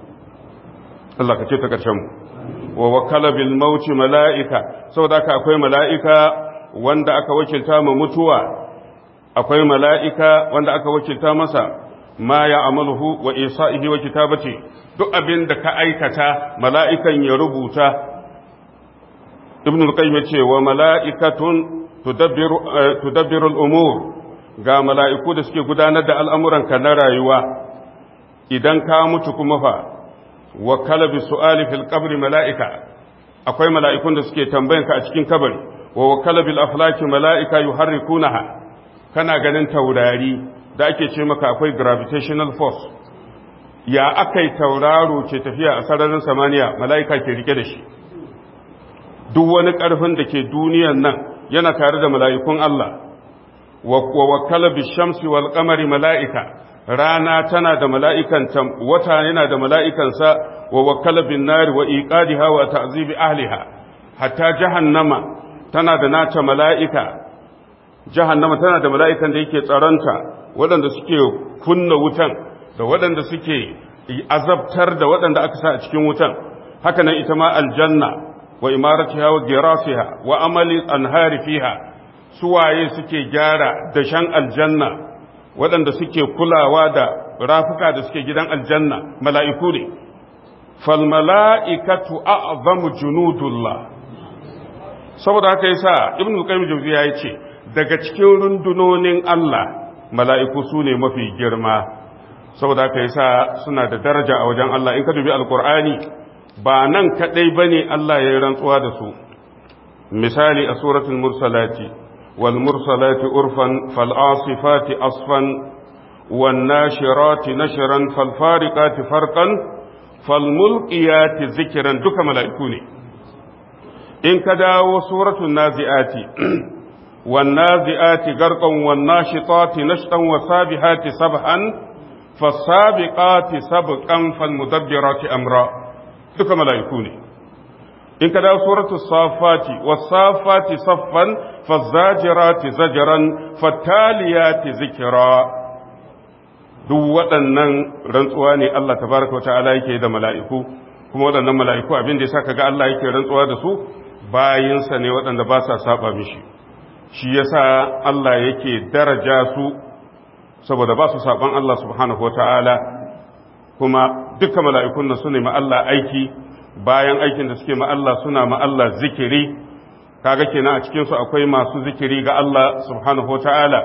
Allah ka ce ta ƙarshen mu wa wakala bil mauti mala'ika saboda haka akwai mala'ika wanda aka wakilta ma mutuwa akwai mala'ika wanda aka wakilta masa ma ya amaluhu wa isa'ihi wa kitabati duk abin da ka aikata mala'ikan ya rubuta ibn al-qayyim ce wa mala'ikatun tudabbiru al-umur ga mala'iku da suke gudanar da al'amuranka na rayuwa idan ka mutu kuma fa wa kalabi su'ali fil qabri mala'ika akwai mala'ikun da suke tambayanka a cikin kabari wa wa kalabil aflaki mala'ika yuharrikunaha kana ganin taurari da ake ce maka akwai gravitational force ya akai tauraro ke tafiya a sararin samaniya mala'ika ke rike da shi duk wani ƙarfin da ke duniyan nan yana tare da mala'ikun Allah wa wakala bi shamsi wal qamari mala'ika rana tana da mala'ikan wata yana da mala'ikansa wa wakala bin nari wa iqadiha wa ta'zibi ahliha hatta jahannama tana da nata mala'ika jahannama tana da mala'ikan da yake tsaronta waɗanda suke kunna wutan da waɗanda suke azabtar da waɗanda aka sa a cikin wutan haka nan ita ma aljanna wa imaratiha wa girasiha wa amali anhari fiha suwaye suke gyara dashen aljanna waɗanda suke kulawa da rafuka da suke gidan aljanna mala'iku ne fal mala'ikatu a'zamu junudullah saboda haka yasa ibnu qayyim jawziya yace daga cikin rundunonin Allah mala'iku su ne mafi girma saboda haka yasa suna da daraja a wajen Allah in ka dubi alqur'ani ba nan kadai bane Allah ya yi rantsuwa da su misali a suratul mursalati wal mursalati urfan fal asifati asfan wan nashirati nashran fal fariqati farqan fal mulqiyati zikran duka mala'iku ne in ka dawo suratul naziati wan naziati garqan wan nashitati nashtan wasabihati sabhan fasabiqati sabqan fal mudabbirati amra duka mala'iku ne in ka dawo suratul safati wasafati saffan fazajirati zajran fataliyati zikra duk waɗannan rantsuwa ne Allah tabaraka wata'ala yake da mala'iku kuma waɗannan mala'iku abin da yasa kaga Allah yake rantsuwa da su bayinsa ne waɗanda ba sa saba mishi shi yasa Allah yake daraja su saboda ba su saban Allah subhanahu wata'ala kuma duka mala'ikun nan su ne ma Allah aiki bayan aikin da suke ma Allah suna ma Allah zikiri kaga kenan a cikinsu akwai masu zikiri ga Allah subhanahu wa ta'ala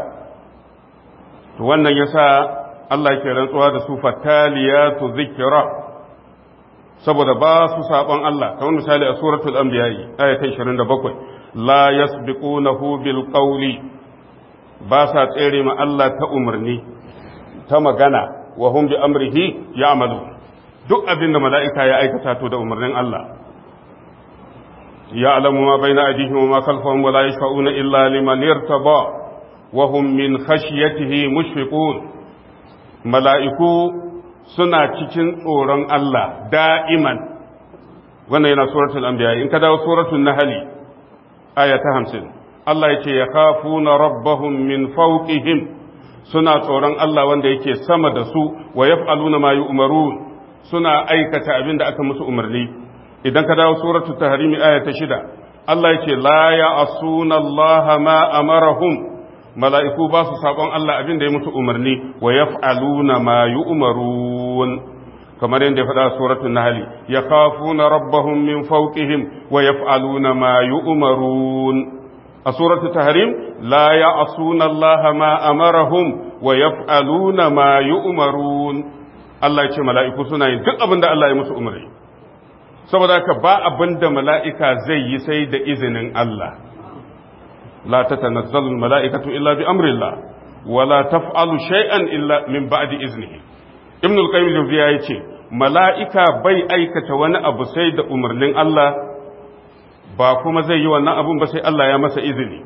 to wannan yasa Allah yake rantsuwa da su fataliyatu zikira saboda ba su saɓon Allah kamar misali a suratul anbiya aya ta 27 la yasbiqunahu bil qawli ba sa tsere ma Allah ta umarni ta magana wa hum bi amrihi ya'malu duk abin da mala'ika ya aikata to da umarnin Allah ya'lamu ma baina aydihim wa ma khalfahum wa la yashfa'una illa liman irtaba wa hum min khashyatihi mushfiqun mala'iku suna cikin tsoron Allah da'iman wannan yana suratul anbiya in ka dawo suratul nahl aya ta 50 Allah yake yakhafuna rabbahum min fawqihim suna tsoron Allah wanda yake sama da su wa yaf'aluna ma yu'marun suna aikata abin da aka musu umarni idan ka dawo suratul tahrim aya ta 6 Allah yake la ya'suna Allah ma amarahum mala'iku ba su saƙon Allah abin da ya musu umarni wa yaf'aluna ma yu'marun kamar yadda ya faɗa suratul nahl ya khafuna rabbahum min fawqihim wa yaf'aluna ma yu'marun a suratul tahrim la ya'suna Allah ma amarahum wa yaf'aluna ma yu'marun Allah ya ce mala'iku suna yin duk abin da Allah ya musu umarni saboda haka ba abin da mala'ika zai yi sai da izinin Allah لا تتنزل الملائكة إلا بأمر الله ولا تفعل شيئا إلا من بعد إذنه ابن القيم الجوزية يقول ملائكة بي أيكة وانا أبو سيد أمرنين الله ba kuma zai yi wannan abun ba sai Allah ya masa izini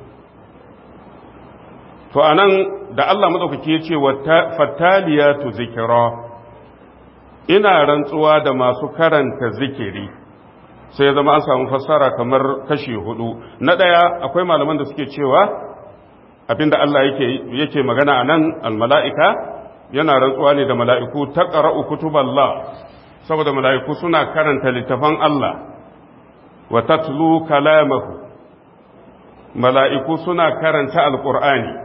to anan da Allah madaukaki ya ce fattaliyatu zikira ina rantsuwa da masu karanta zikiri sai ya zama an samu fassara kamar kashi hudu na ɗaya akwai malaman da suke cewa abinda Allah yake yake magana a nan almala'ika yana rantsuwa ne da mala'iku ta ƙara'u kutuballah saboda mala'iku suna karanta littafan Allah wa tatlu kalamahu mala'iku suna karanta alƙur'ani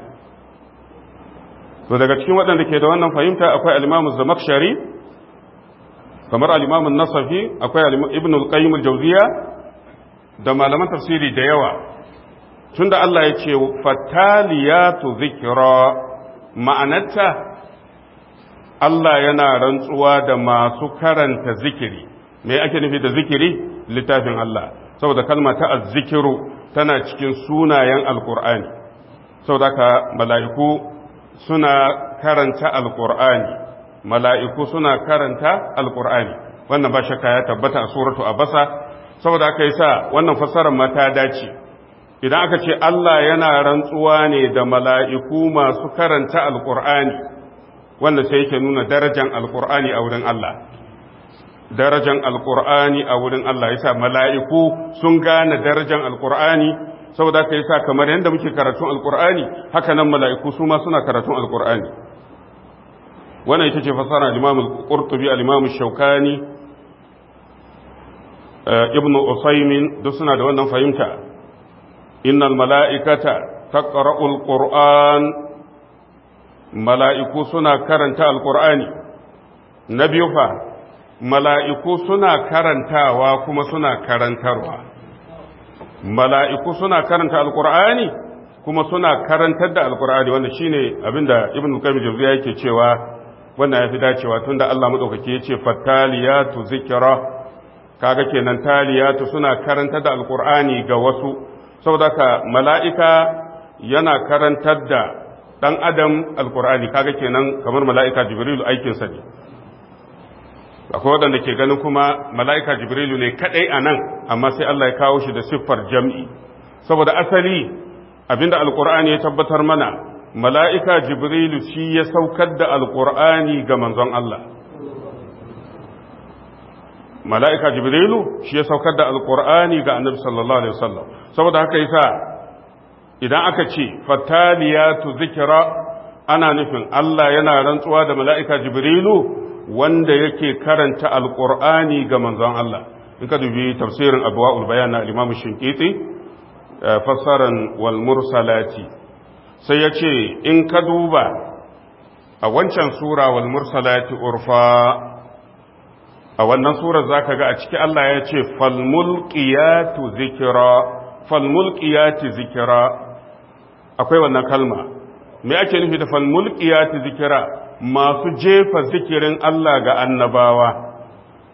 to daga cikin waɗanda ke da wannan fahimta akwai alimamu zamakshari kamar alimamun nasafi akwai ibn al-qayyim al-jawziya da malaman tafsiri da yawa tunda Allah ya ce fataliyatu zikra ma'anarta Allah yana rantsuwa da masu karanta zikiri me ake nufi da zikiri littafin Allah saboda kalma ta azzikiru tana cikin sunayen alqur'ani saboda ka mala'iku suna karanta alqur'ani mala'iku suna karanta alƙur'ani wannan ba shakka ya tabbata a suratu a basa saboda aka yi sa wannan fassarar ma ta dace idan aka ce Allah yana rantsuwa ne da mala'iku masu karanta alƙur'ani wanda sai yake nuna darajan alƙur'ani a wurin Allah darajan alƙur'ani a wurin Allah yasa mala'iku sun gane darajan alƙur'ani saboda aka yi sa kamar yadda muke karatun alƙur'ani haka nan mala'iku su ma suna karatun alƙur'ani wannan ita ce fasara al-imam al-qurtubi al-imam shaukani ibn usaymin duk suna da wannan fahimta innal mala'ikata taqra'u al-qur'an mala'iku suna karanta al-qur'ani na biyu fa mala'iku suna karantawa kuma suna karantarwa mala'iku suna karanta al-qur'ani kuma suna karantar da al-qur'ani wanda shine abinda ibn qayyim jawziya yake cewa wannan ya fi dacewa tun da Allah maɗaukaki ya ce fattaliyatu zikira kaga kenan taliyatu suna karanta da alkur'ani ga wasu saboda ka mala'ika yana karantar da ɗan adam alkur'ani kaga kenan kamar mala'ika jibrilu aikinsa ne akwai waɗanda ke ganin kuma mala'ika jibrilu ne kaɗai a nan amma sai Allah ya kawo shi da siffar jam'i saboda asali abinda alkur'ani ya tabbatar mana mala'ika jibrilu shi ya saukar da alƙur'ani ga manzon Allah mala'ika jibrilu shi ya saukar da alƙur'ani ga annabi sallallahu alaihi wasallam saboda haka yasa idan aka ce fataliyatu zikira ana nufin Allah yana rantsuwa da mala'ika jibrilu wanda yake karanta alƙur'ani ga manzon Allah in ka dubi tafsirin abuwa'ul bayan na al-imam shinkiti fassaran wal mursalati sai ya ce in ka duba a wancan sura wal mursalati urfa a wannan surar zaka ga a ciki Allah ya ce fal mulqiyatu zikra fal mulqiyati zikra akwai wannan kalma me ake nufi da fal mulqiyati zikra masu jefa zikirin Allah ga annabawa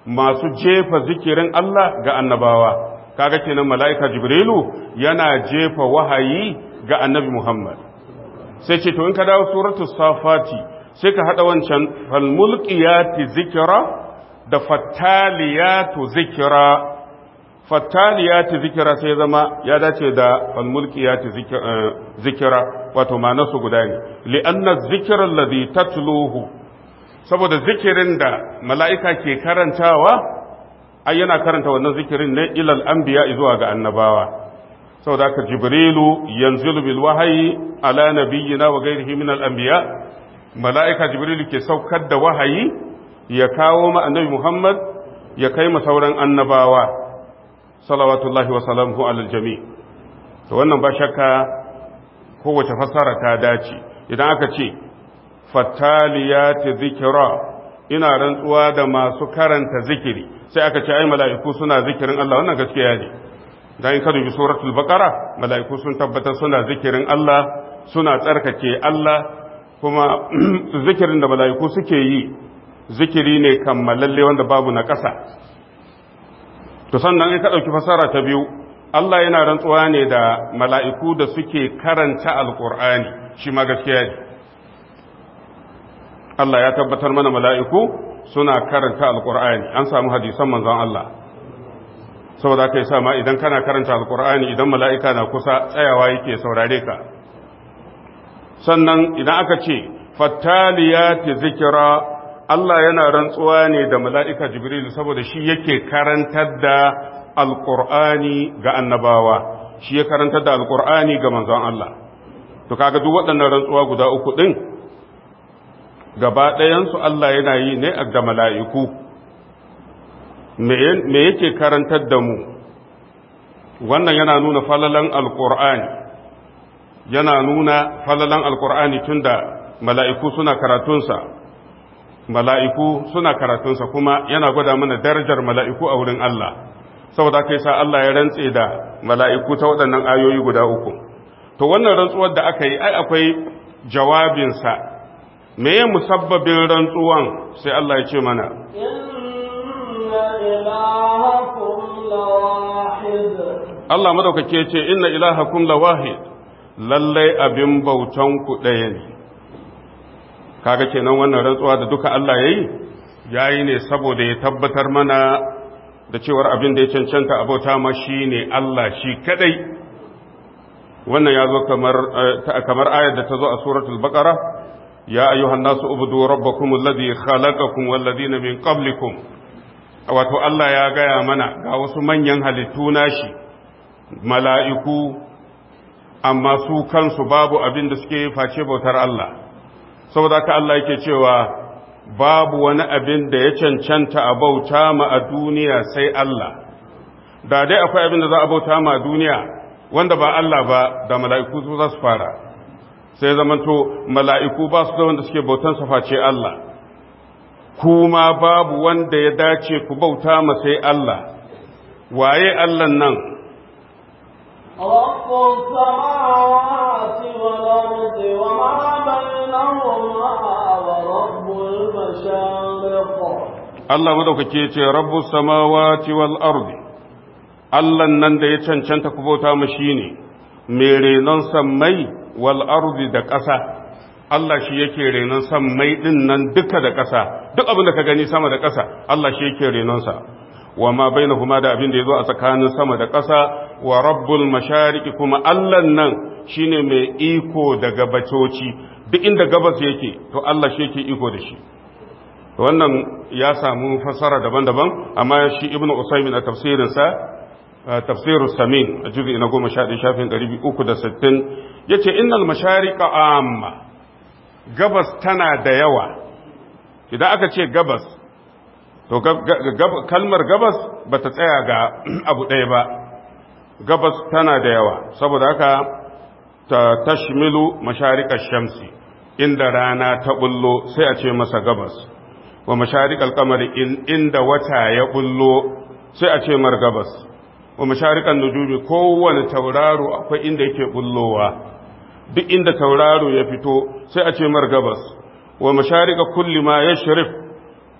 masu jefa zikirin Allah ga annabawa kaga kenan mala'ika jibrilu yana jefa wahayi ga annabi Muhammad sai ce to in ka dawo suratul safati sai ka hada wancan falmulqiyati zikra da fattaliyatu zikra fattaliyati zikra sai zama ya dace da falmulqiyati zikra wato ma'anarsu guda ne li'anna zikra alladhi tatluhu saboda zikirin da mala'ika ke karantawa ai yana karanta wannan zikirin ne ilal anbiya zuwa ga annabawa saboda haka jibrilu yanzilu bil wahayi ala nabiyyina wa ghairihi min al anbiya mala'ika jibrilu ke saukar da wahayi ya kawo ma annabi muhammad ya kai ma sauran annabawa salawatullahi wa salamuhu alal jami to wannan ba shakka kowace fasara ta dace idan aka ce fattaliyati zikra ina rantsuwa da masu karanta zikiri sai aka ce ai mala'iku suna zikirin Allah wannan gaskiya ne dan in ka dubi suratul baqara mala'iku sun tabbatar suna zikirin Allah suna tsarkake Allah kuma zikirin da mala'iku suke yi zikiri ne kammalalle wanda babu na ƙasa to sannan in ka dauki fasara ta biyu Allah yana rantsuwa ne da mala'iku da suke karanta alqur'ani shi ma gaskiya ne Allah ya tabbatar mana mala'iku suna karanta alqur'ani an samu hadisan manzon Allah saboda ka yi sama idan kana karanta alkur'ani idan mala'ika na kusa tsayawa yake saurare ka sannan idan aka ce fattaliyati zikira Allah yana rantsuwa ne da mala'ika jibril saboda shi yake karantar da alkur'ani ga annabawa shi ya karantar da alkur'ani ga manzon Allah to kaga duk waɗannan rantsuwa guda uku ɗin gaba ɗayansu Allah yana yi ne ga mala'iku me yake karantar da mu wannan yana nuna falalan alkur'ani yana nuna falalan alkur'ani tunda mala'iku suna karatunsa mala'iku suna karatunsa kuma yana gwada mana darajar mala'iku a wurin Allah saboda kai sa Allah ya rantse da mala'iku ta waɗannan ayoyi guda uku to wannan rantsuwar da aka yi ai akwai jawabinsa me ya musabbabin rantsuwan sai Allah ya ce mana Allah madaukake ce inna ilahakum lawahid lallai abin bautan ku ɗaya ne kaga kenan wannan rantsuwa da duka Allah yayi yayi ne saboda ya tabbatar mana da cewar abin da ya cancanta abota ma shine Allah shi kadai wannan ya zo kamar kamar ayar da ta zo a suratul baqara ya ayyuhan nasu ubudu rabbakum alladhi khalaqakum wal ladina min qablikum wato Allah ya gaya mana ga wasu manyan halittu nashi mala'iku amma su kansu babu abin da suke face bautar Allah saboda ka Allah yake cewa babu wani abin da ya cancanta a bauta ma a duniya sai Allah da dai akwai abin da za a bauta ma a duniya wanda ba Allah ba da mala'iku su za su fara sai zamanto mala'iku ba su da wanda suke bautan sa face Allah kuma babu wanda ya dace ku bauta ma sai Allah waye Allah nan رب السماوات والأرض وما بينهما ورب المشارق Allah madaukake ce rabbu samawati wal ardi Allah nan da ya cancanta ku bauta ma shine mai renon sammai wal ardi da ƙasa Allah shi yake renon sammai din nan duka da ƙasa duk abin da ka gani sama da ƙasa Allah shi yake renon sa wa ma bainahuma da abin da yazo a tsakanin sama da ƙasa wa rabbul mashariqi kuma Allah nan shine mai iko da gabacoci duk inda gabas yake to Allah shi yake iko da shi wannan ya samu fassara daban-daban amma shi ibnu usaymin a tafsirin sa tafsirus samin a juz'i na 11 shafin 360 yace innal mashariqa amma gabas tana da yawa idan aka ce gabas to kalmar gabas ba ta tsaya ga abu ɗaya ba gabas tana da yawa saboda haka ta tashmilu masharikar shamsi inda rana ta bullo sai a ce masa gabas wa masharikar kamari inda wata ya bullo sai a ce mar gabas wa masharikar nujumi kowane tauraro akwai inda yake bullowa duk inda tauraro ya fito sai a ce mar gabas wa masharika kulli ma yashrif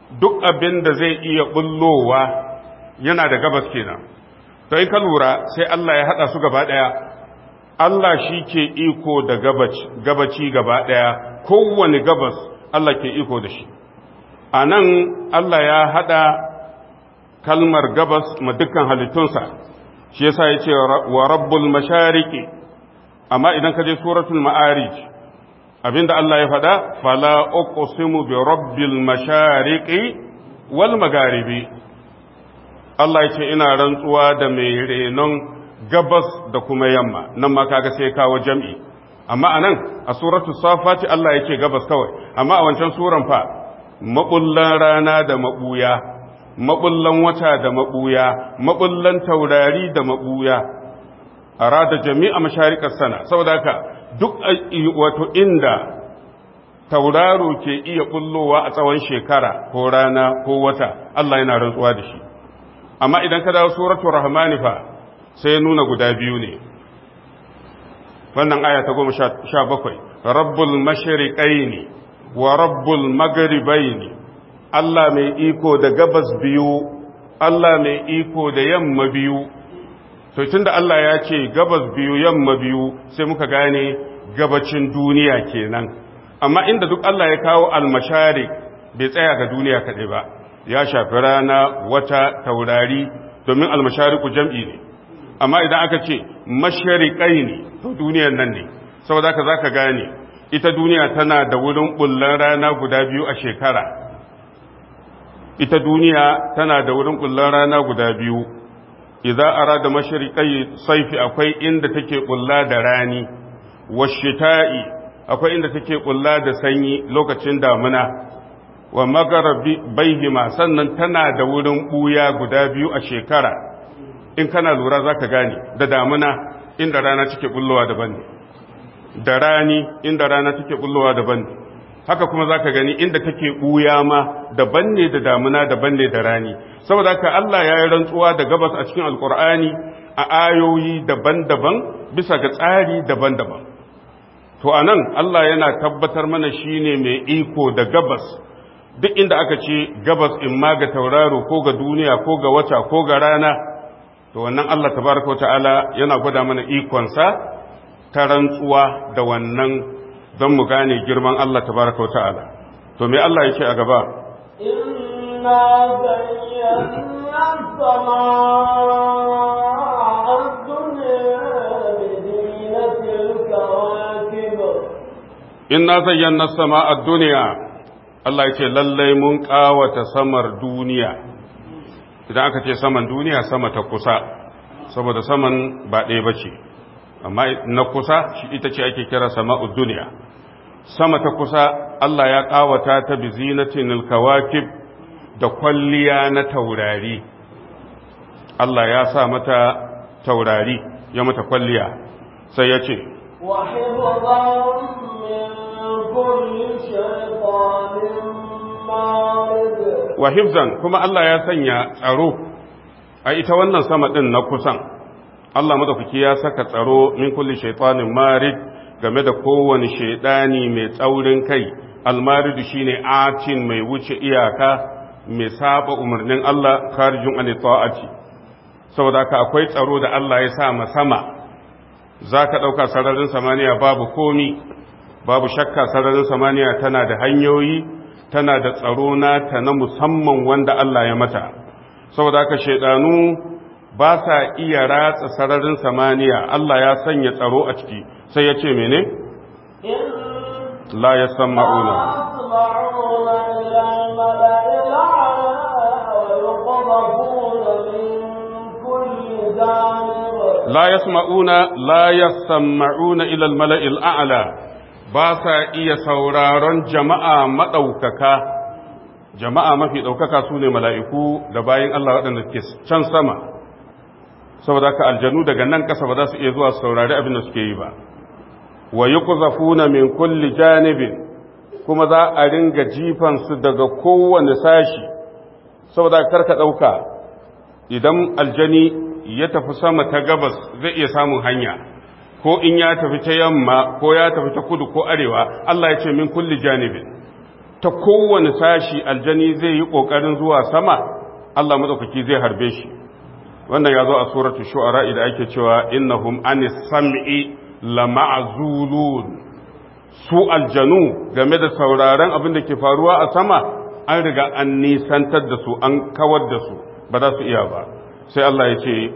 duk abin da zai iya bullowa yana da gabas kenan to in ka lura sai Allah ya hada su gaba daya Allah shi ke iko da gabaci gaba daya kowane gabas Allah ke iko da shi a nan Allah ya hada kalmar gabas ma dukkan halittunsa shi yasa ya ce wa rabbul mashariki amma idan ka je suratul ma'arij abinda Allah ya faɗa fala uqsimu bi rabbil mashariqi wal magharibi Allah ya ce ina rantsuwa da mai renon gabas da kuma yamma nan ma kaga sai kawo jam'i amma anan a suratu safati Allah yake gabas kawai amma a wancan suran fa mabullan rana da mabuya mabullan wata da mabuya mabullan taurari da mabuya arada jami'a mashariqas sana saboda haka duk wato inda tauraro ke iya bullowa a tsawon shekara ko rana ko wata Allah yana rantsuwa da shi amma idan ka dawo suratul rahmani fa sai nuna guda biyu ne wannan aya ta goma sha bakwai rabbul mashriqaini wa rabbul maghribaini Allah mai iko da gabas biyu Allah mai iko da yamma biyu to tunda Allah ya ce gabas biyu yamma biyu sai muka gane gabacin duniya kenan amma inda duk Allah ya kawo almashari bai tsaya ga duniya kaɗai ba ya shafi rana wata taurari domin almashariku jam'i ne amma idan aka ce mashariƙai ne to duniyar nan ne saboda ka za ka gane ita duniya tana da wurin bullan rana guda biyu a shekara ita duniya tana da wurin bullan rana guda biyu idan arada mashariƙai saifi akwai inda take bulla da rani washita'i akwai inda take bulla da sanyi lokacin damuna wa magarabi baihima sannan tana da wurin buya guda biyu a shekara in kana lura za ka gane da damuna inda rana take bullowa daban ne da rani inda rana take bullowa daban ne haka kuma za ka gani inda take ɓuya ma daban ne da damuna daban ne da rani saboda haka Allah ya yi rantsuwa da gabas a cikin alkur'ani a ayoyi daban-daban bisa ga tsari daban-daban to a nan Allah yana tabbatar mana shine mai iko da gabas duk inda aka ce gabas in ma ga tauraro ko ga duniya ko ga wata ko ga rana to wannan Allah tabaraka wa ta'ala yana gwada mana ikonsa ta rantsuwa da wannan don mu gane girman Allah tabaraka wa ta'ala to me Allah yake a gaba inna zayyana as-samaa ad-dunya bi zinatil kawakib inna zayyana as-samaa ad-dunya Allah yake lallai mun kawata samar duniya idan aka ce saman duniya sama ta kusa saboda saman ba ɗaya ba ce amma na kusa shi ita ce ake kira sama'ud duniya sama ta kusa Allah ya ƙawata ta bi zinatin alkawakib da kwalliya na taurari Allah ya sa mata taurari ya mata kwalliya sai ya ce wa hifzan kuma Allah ya sanya tsaro a ita wannan sama ɗin na kusan Allah madaukaki ya saka tsaro min kulli shaitanin marid game da kowane shaidani mai tsaurin kai almaridu shine atin mai wuce iyaka mai saba umarnin Allah kharijun an ta'ati saboda haka akwai tsaro da Allah ya sa ma sama zaka dauka sararin samaniya babu komi babu shakka sararin samaniya tana da hanyoyi tana da tsaro nata na musamman wanda Allah ya mata saboda haka shaidanu ba sa iya ratsa sararin samaniya Allah ya sanya tsaro a ciki sai ya ce mene? la ya san ma'una la ya ma'una la ya ma'una ilal mala'il a'ala ba sa iya sauraron jama'a maɗaukaka jama'a mafi ɗaukaka su ne mala'iku da bayan Allah waɗanda ke can sama saboda ka aljanu daga nan ƙasa ba za su iya zuwa saurari abin da suke yi ba wa yi kuzafuna min kulli janibin kuma za a ringa jifansu daga kowane sashi saboda karka ɗauka idan aljani ya tafi sama ta gabas zai iya samun hanya ko in ya tafi ta yamma ko ya tafi ta kudu ko arewa Allah ya ce min kulli janibin ta kowane sashi aljani zai yi ƙoƙarin zuwa sama Allah maɗaukaki zai harbe shi wannan ya zo a suratu shu'ara da ake cewa innahum anis sam'i lama'zulun su aljanu game da sauraron abin da ke faruwa a sama an riga an nisantar da su an kawar da su ba za su iya ba sai Allah ya ce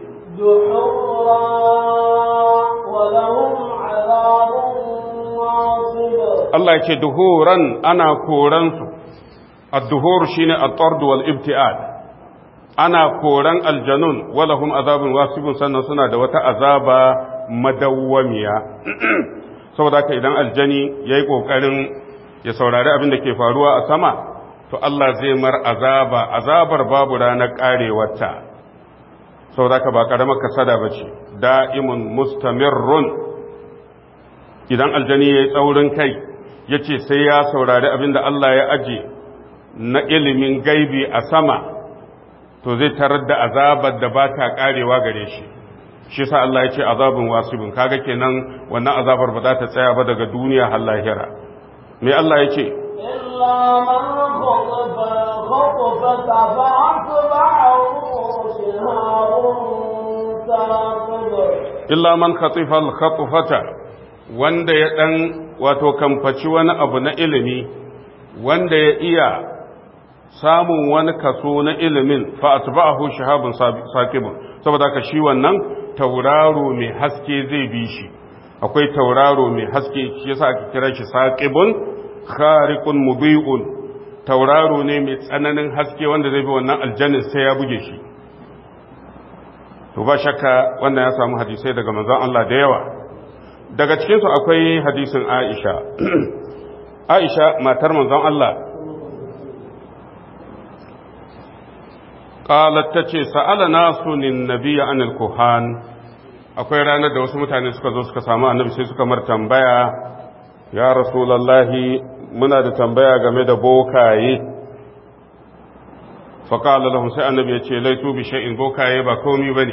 Allah ya ce duhuran ana koransu ad-duhur shine at-tard wal ibtiad ana koran aljanun walahum azabun wasibun sannan suna da wata azaba madawwamiya saboda haka idan aljani yayi kokarin ya saurari abin da ke faruwa a sama to Allah zai mar azaba azabar babu ranar karewarta saboda haka ba karamar kasada bace da'imun mustamirrun idan aljani yayi tsaurin kai yace sai ya saurari abin da Allah ya aje na ilimin gaibi a sama to zai tarar da azabar da ba ta karewa gare shi shi sa Allah ya ce azabun wasibin kaga kenan wannan azabar ba za ta tsaya ba daga duniya har lahira me Allah ya ce إلا من خطف خطفة فأتبعه شهاب ثاقب illa man khatifa al-khatfata wanda ya dan wato kamfaci wani abu na ilimi wanda ya iya samun wani kaso na ilimin fa atba'ahu shahabun saqibun saboda haka shi wannan tauraro mai haske zai bi shi akwai tauraro mai haske shi yasa ake kira shi saqibun khariqun mubi'un tauraro ne mai tsananin haske wanda zai bi wannan aljannin sai ya buge shi to ba shakka wannan ya samu hadisai daga manzon Allah da yawa daga cikinsu akwai hadisin Aisha Aisha matar manzon Allah qalat tace sa'ala nasu nin nabiyya anil kuhan akwai ranar da wasu mutane suka zo suka samu annabi sai suka mar tambaya ya rasulullahi muna da tambaya game da bokaye faƙala lahun sai annabi ya ce laitu bi sha'in bokaye ba komi ba ne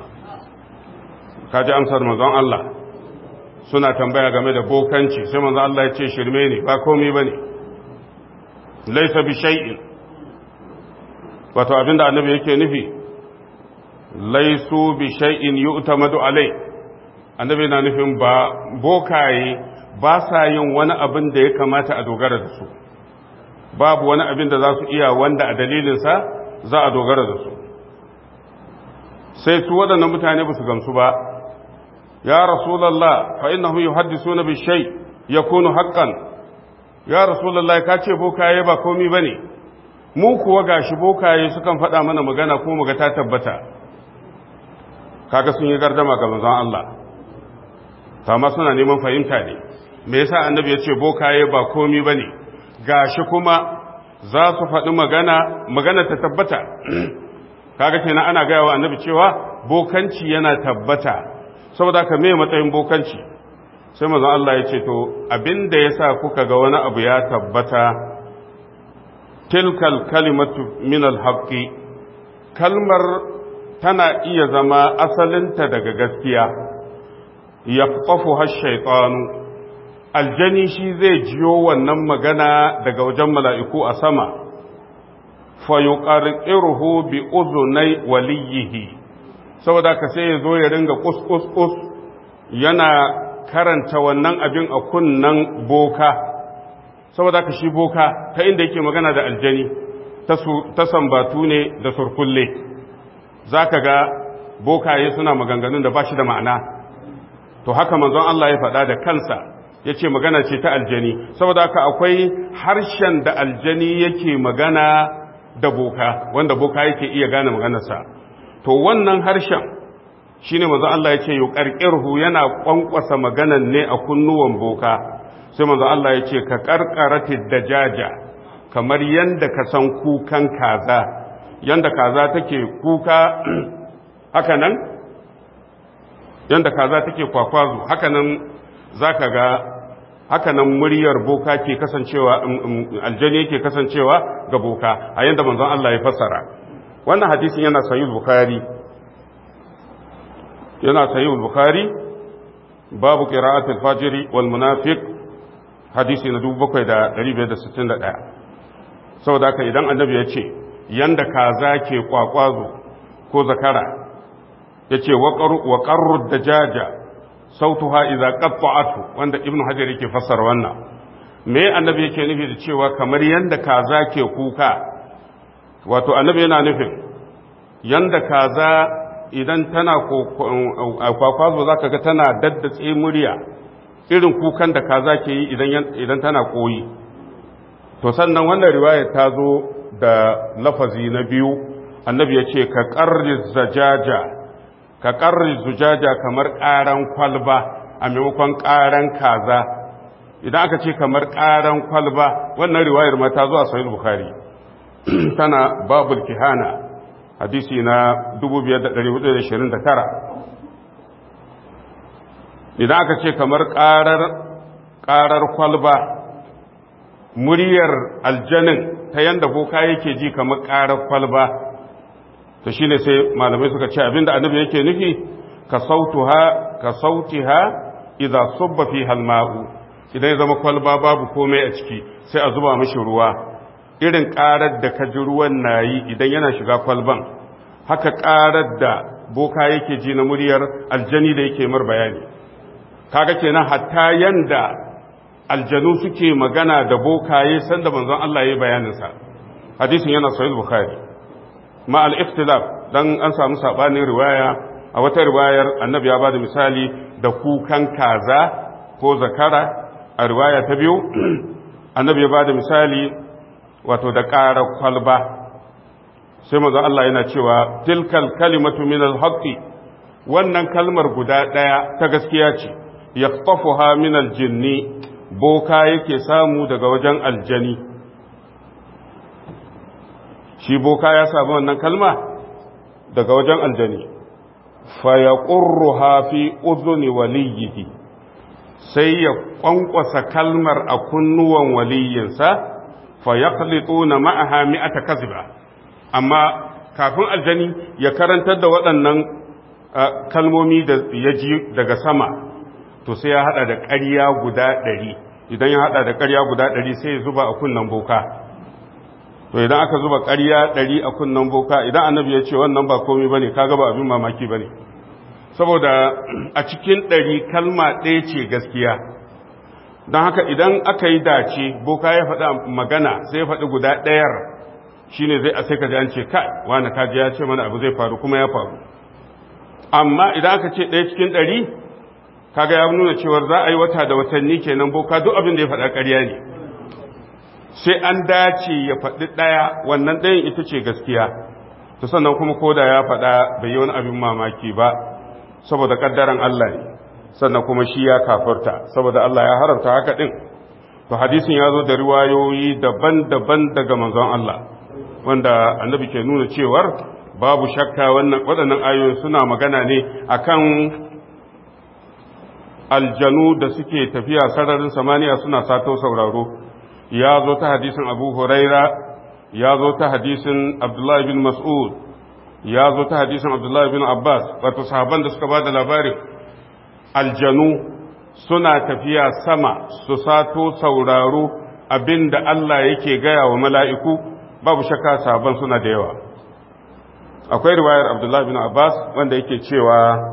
kaji amsar manzon Allah suna tambaya game da bokanci sai manzon Allah ya ce shirme ne ba komi ba ne laisa bi sha'in wato abinda annabi yake nufi laisu bi sha'in yu'tamadu alai annabi na nufin ba bokaye ba sa yin wani abin da ya kamata a dogara da su babu wani abin da za su iya wanda a dalilinsa za a dogara da su sai su waɗannan mutane ba su gamsu ba ya rasulallah fa innahu yuhaddisuna bi shay yakunu haqqan ya rasulallah ka ce bokaye ba komi bane mu kuwa gashi bokaye sukan faɗa mana magana ko muga ta tabbata kaga sun yi gardama ga manzon Allah amma suna neman fahimta ne me yasa annabi ya ce bokaye ba komi bane gashi kuma za su faɗi magana magana ta tabbata kaga kenan ana gaya wa annabi cewa bokanci yana tabbata saboda ka me matsayin bokanci sai manzon Allah ya ce to abinda yasa kuka ga wani abu ya tabbata tilkal kalimatu min alhaqi kalmar tana iya zama asalinta daga gaskiya yaqtafu hash-shaytanu aljani shi zai jiyo wannan magana daga wajen mala'iku a sama, fayuƙarƙirhu bi uzunai waliyihi, saboda ka sai ya zo ya ringa ƙus-ƙus-ƙus yana karanta wannan abin a kunnan boka, saboda ka shi boka ta inda yake magana da aljani ta sambatu ne da surkulle, za ka ga bokaye suna maganganun da ba shi da ma'ana, to haka manzon Allah ya faɗa da kansa. ya ce magana ce ta aljani saboda haka akwai harshen da aljani yake magana da boka wanda boka yake iya gane maganarsa to wannan harshen shi ne maza Allah ya ce yi ƙarƙirhu yana ƙwanƙwasa maganan ne a kunnuwan boka sai maza Allah ya ce ka ƙarƙarati da jaja kamar yadda ka san kukan kaza yadda kaza take kuka haka nan yadda kaza take kwakwazo haka nan za ka ga hakanan muryar boka ke kasancewa aljani yake kasancewa ga boka a yadda manzon Allah ya fassara wannan hadisin yana sahih bukhari yana sahih bukhari babu qira'at al-fajr wal munafiq hadisi na 7561 saboda haka idan annabi ya ce yanda kaza ke kwakwazo ko zakara ya ce wa ƙarru da jaja sautuha iza qatta'atu wanda ibn hajar yake fassara wannan me annabi yake nufi da cewa kamar yanda kaza ke kuka wato annabi yana nufin yanda kaza idan tana kwakwazo zaka ga tana daddatse murya irin kukan da kaza ke yi idan tana koyi to sannan wannan riwayar ta zo da lafazi na biyu annabi ya ce ka ƙarri zajaja ka ƙarri zujaja kamar ƙaran kwalba a maimakon ƙaran kaza idan aka ce kamar ƙaran kwalba wannan riwayar ma ta zo a sahih bukhari tana babul kihana hadisi na 2429 idan aka ce kamar ƙarar ƙarar kwalba muryar aljanin ta yanda boka yake ji kamar ƙarar kwalba to shine sai malamai suka ce abinda annabi yake nufi ka sautuha ka sautiha idza subba fi halma'u idan ya zama kwalba babu komai a ciki sai a zuba mishi ruwa irin ƙarar da ka ji ruwan nayi idan yana shiga kwalban haka ƙarar da boka yake ji na muryar aljani da yake mar bayani kaga kenan hatta yanda aljanu suke magana da bokaye sanda manzon Allah ya bayanin sa hadisin yana sahih bukhari ma al-ikhtilaf dan an samu sabanin riwaya a wata riwayar annabi ya bada misali da kukan kaza ko zakara a riwaya ta biyu annabi ya bada misali wato da ƙarar kwalba sai manzon Allah yana cewa tilkal kalimatu min al-haqqi wannan kalmar guda ɗaya ta gaskiya ce yaqtafuha min al-jinni boka yake samu daga wajen aljani shi boka ya samu wannan kalma daga wajen aljani fa yaqurruha fi udhuni waliyhi sai ya kwankwasa kalmar a kunnuwan waliyinsa fa yaqlituna ma'aha mi'ata kaziba amma kafin aljani ya karantar da waɗannan kalmomi da ya ji daga sama to sai ya hada da ƙarya guda ɗari idan ya hada da ƙarya guda ɗari sai ya zuba a kunnan boka to idan aka zuba ƙarya ɗari a kunnan boka idan annabi ya ce wannan ba komai bane kaga ba abin mamaki bane saboda a cikin ɗari kalma ɗaya ce gaskiya don haka idan aka yi dace boka ya faɗa magana sai ya faɗi guda ɗayar shine zai a sai ka ji an ce kai wani kaji ya ce mana abu zai faru kuma ya faru amma idan aka ce ɗaya cikin ɗari kaga ya nuna cewar za a yi wata da watanni kenan boka duk abin da ya faɗa ƙarya ne sai an dace ya faɗi ɗaya wannan ɗayan ita ce gaskiya to sannan kuma ko da ya faɗa bai yi wani abin mamaki ba saboda ƙaddaran Allah ne sannan kuma shi ya kafurta saboda Allah ya haramta haka ɗin to hadisin ya zo da riwayoyi daban-daban daga manzon Allah wanda annabi ke nuna cewar babu shakka waɗannan ayoyi suna magana ne akan aljanu da suke tafiya sararin samaniya suna sato sauraro ya zo ta hadisin abu huraira ya zo ta hadisin abdullahi bin mas'ud ya zo ta hadisin abdullahi bin abbas wato sahaban da suka ba da labarin aljanu suna tafiya sama su sato sauraro abinda Allah yake gaya wa mala'iku babu shakka sahaban suna da yawa akwai riwayar abdullahi bin abbas wanda yake cewa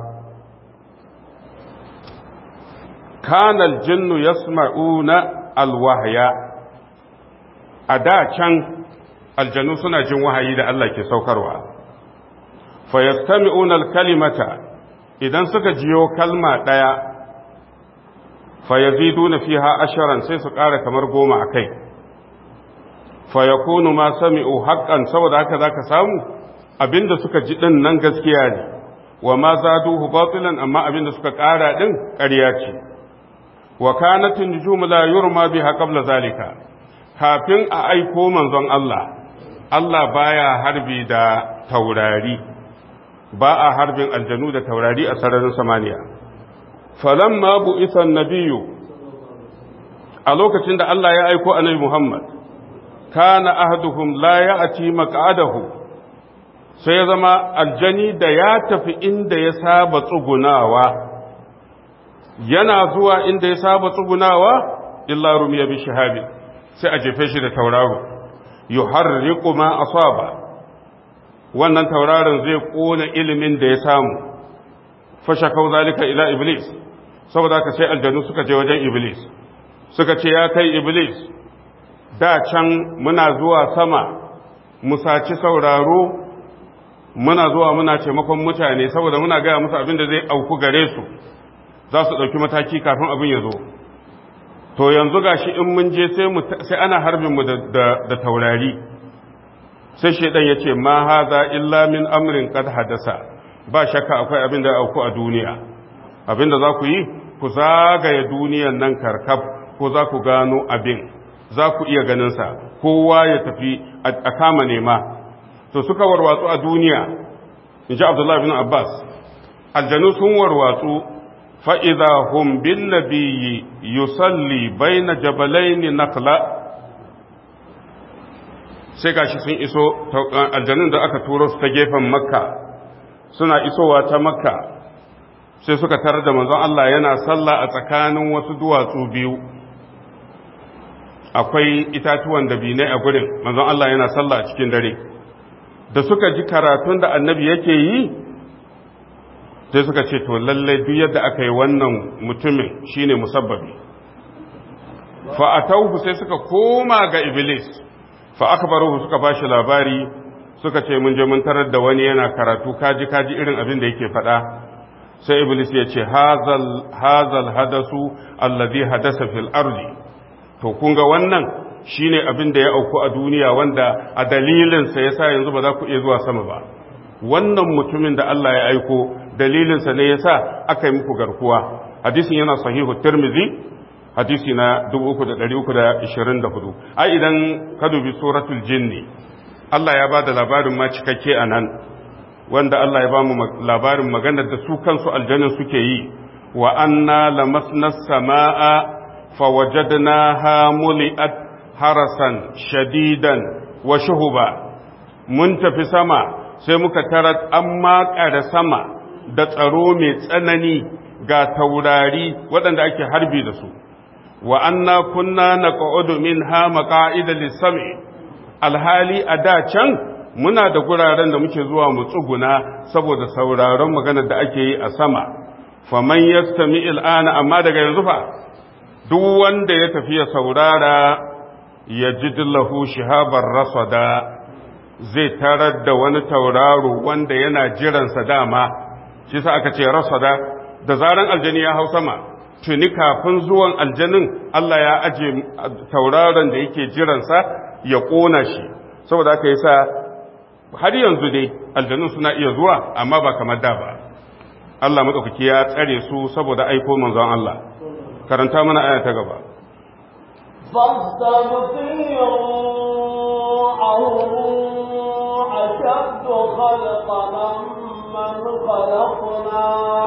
kana aljinnu yasma'una alwahya a da can aljanu suna jin wahayi da Allah ke saukarwa fa yastami'una alkalimata idan suka jiyo kalma daya fa yaziduna fiha asharan sai su ƙara kamar goma akai fa yakunu ma sami'u haqqan saboda haka zaka samu abinda suka ji din nan gaskiya ne wa ma zaduhu batilan amma abinda suka ƙara din ƙarya ce wa kanatin nujum la yurma biha qabla zalika kafin a aiko manzon Allah Allah baya harbi da taurari ba a harbin aljanu da taurari a sararin samaniya falamma bu'isa nabiyyu a lokacin da Allah ya aiko annabi Muhammad kana ahduhum la ya'ti maq'adahu sai ya zama aljani da ya tafi inda ya saba tsugunawa yana zuwa inda ya saba tsugunawa illa rumiya bi shahabi sai a jefe shi da tauraro yuharriqu ma asaba wannan tauraron zai kona ilimin da ya samu fashakau zalika ila iblis saboda haka sai aljanu suka je wajen iblis suka ce ya kai iblis da can muna zuwa sama mu saci sauraro muna zuwa muna taimakon mutane saboda muna gaya musu abin da zai auku gare su za su ɗauki mataki kafin abin ya zo to yanzu gashi in mun je sai ana harbin mu da taurari sai shaidan ya ce ma haza illa min amrin qad hadasa ba shakka akwai abin da auku a duniya abin da za ku yi ku zagaye duniyan nan karkab ko za ku gano abin za ku iya ganinsa kowa ya tafi a kama nema to suka warwatsu a duniya in ji abdullahi bin abbas aljanu sun warwatsu fa'iza hum bin nabiyyi yusalli bai na jabalaini nakla sai gashi sun iso aljanun da aka turo su ta gefen makka suna isowa ta makka sai suka tarar da manzon Allah yana sallah a tsakanin wasu duwatsu biyu akwai itatuwan da binai a gurin manzon Allah yana sallah a cikin dare da suka ji karatun da annabi yake yi sai suka ce to lallai duk yadda aka yi wannan mutumin shine musabbabi fa atawhu sai suka koma ga iblis fa akbaruhu suka bashi labari suka ce mun je mun tarar da wani yana karatu kaji kaji irin abin da yake faɗa sai iblis ya ce hazal hazal hadasu alladhi hadasa fil ardi to kun ga wannan shine abin da ya auku a duniya wanda a dalilin sa yasa yanzu ba za ku iya zuwa sama ba wannan mutumin da Allah ya aiko dalilin sa ne yasa aka yi muku garkuwa hadisin yana sahihu tirmidhi hadisi na 3324 ai idan ka dubi suratul jinni Allah ya ba da labarin ma cikakke a nan wanda Allah ya ba mu labarin maganar da su kansu aljannin suke yi wa anna lamasna samaa fawajadnaha muli'at harasan shadidan wa shuhuba mun tafi sama sai muka tarar an makare sama da tsaro mai tsanani ga taurari waɗanda ake harbi da su wa anna kunna naq'udu minha maqa'ida lis-sam'i alhali a da can muna da guraren da muke zuwa mu tsuguna saboda sauraron maganar da ake yi a sama faman yastami al'ana amma daga yanzu fa duk wanda ya tafi ya saurara ya ji lahu shihabar rasada zai tarar da wani tauraro wanda yana jiransa dama shi sa aka ce rasada da zaran aljani ya hau sama tuni kafin zuwan aljanin Allah ya aje tauraron da yake jiransa ya ƙona shi saboda aka yi sa har yanzu dai aljanun suna iya zuwa amma ba kamar da ba Allah maɗaukaki ya tsare su saboda aiko manzon Allah karanta mana aya ta gaba أشد خلقا من خلقنا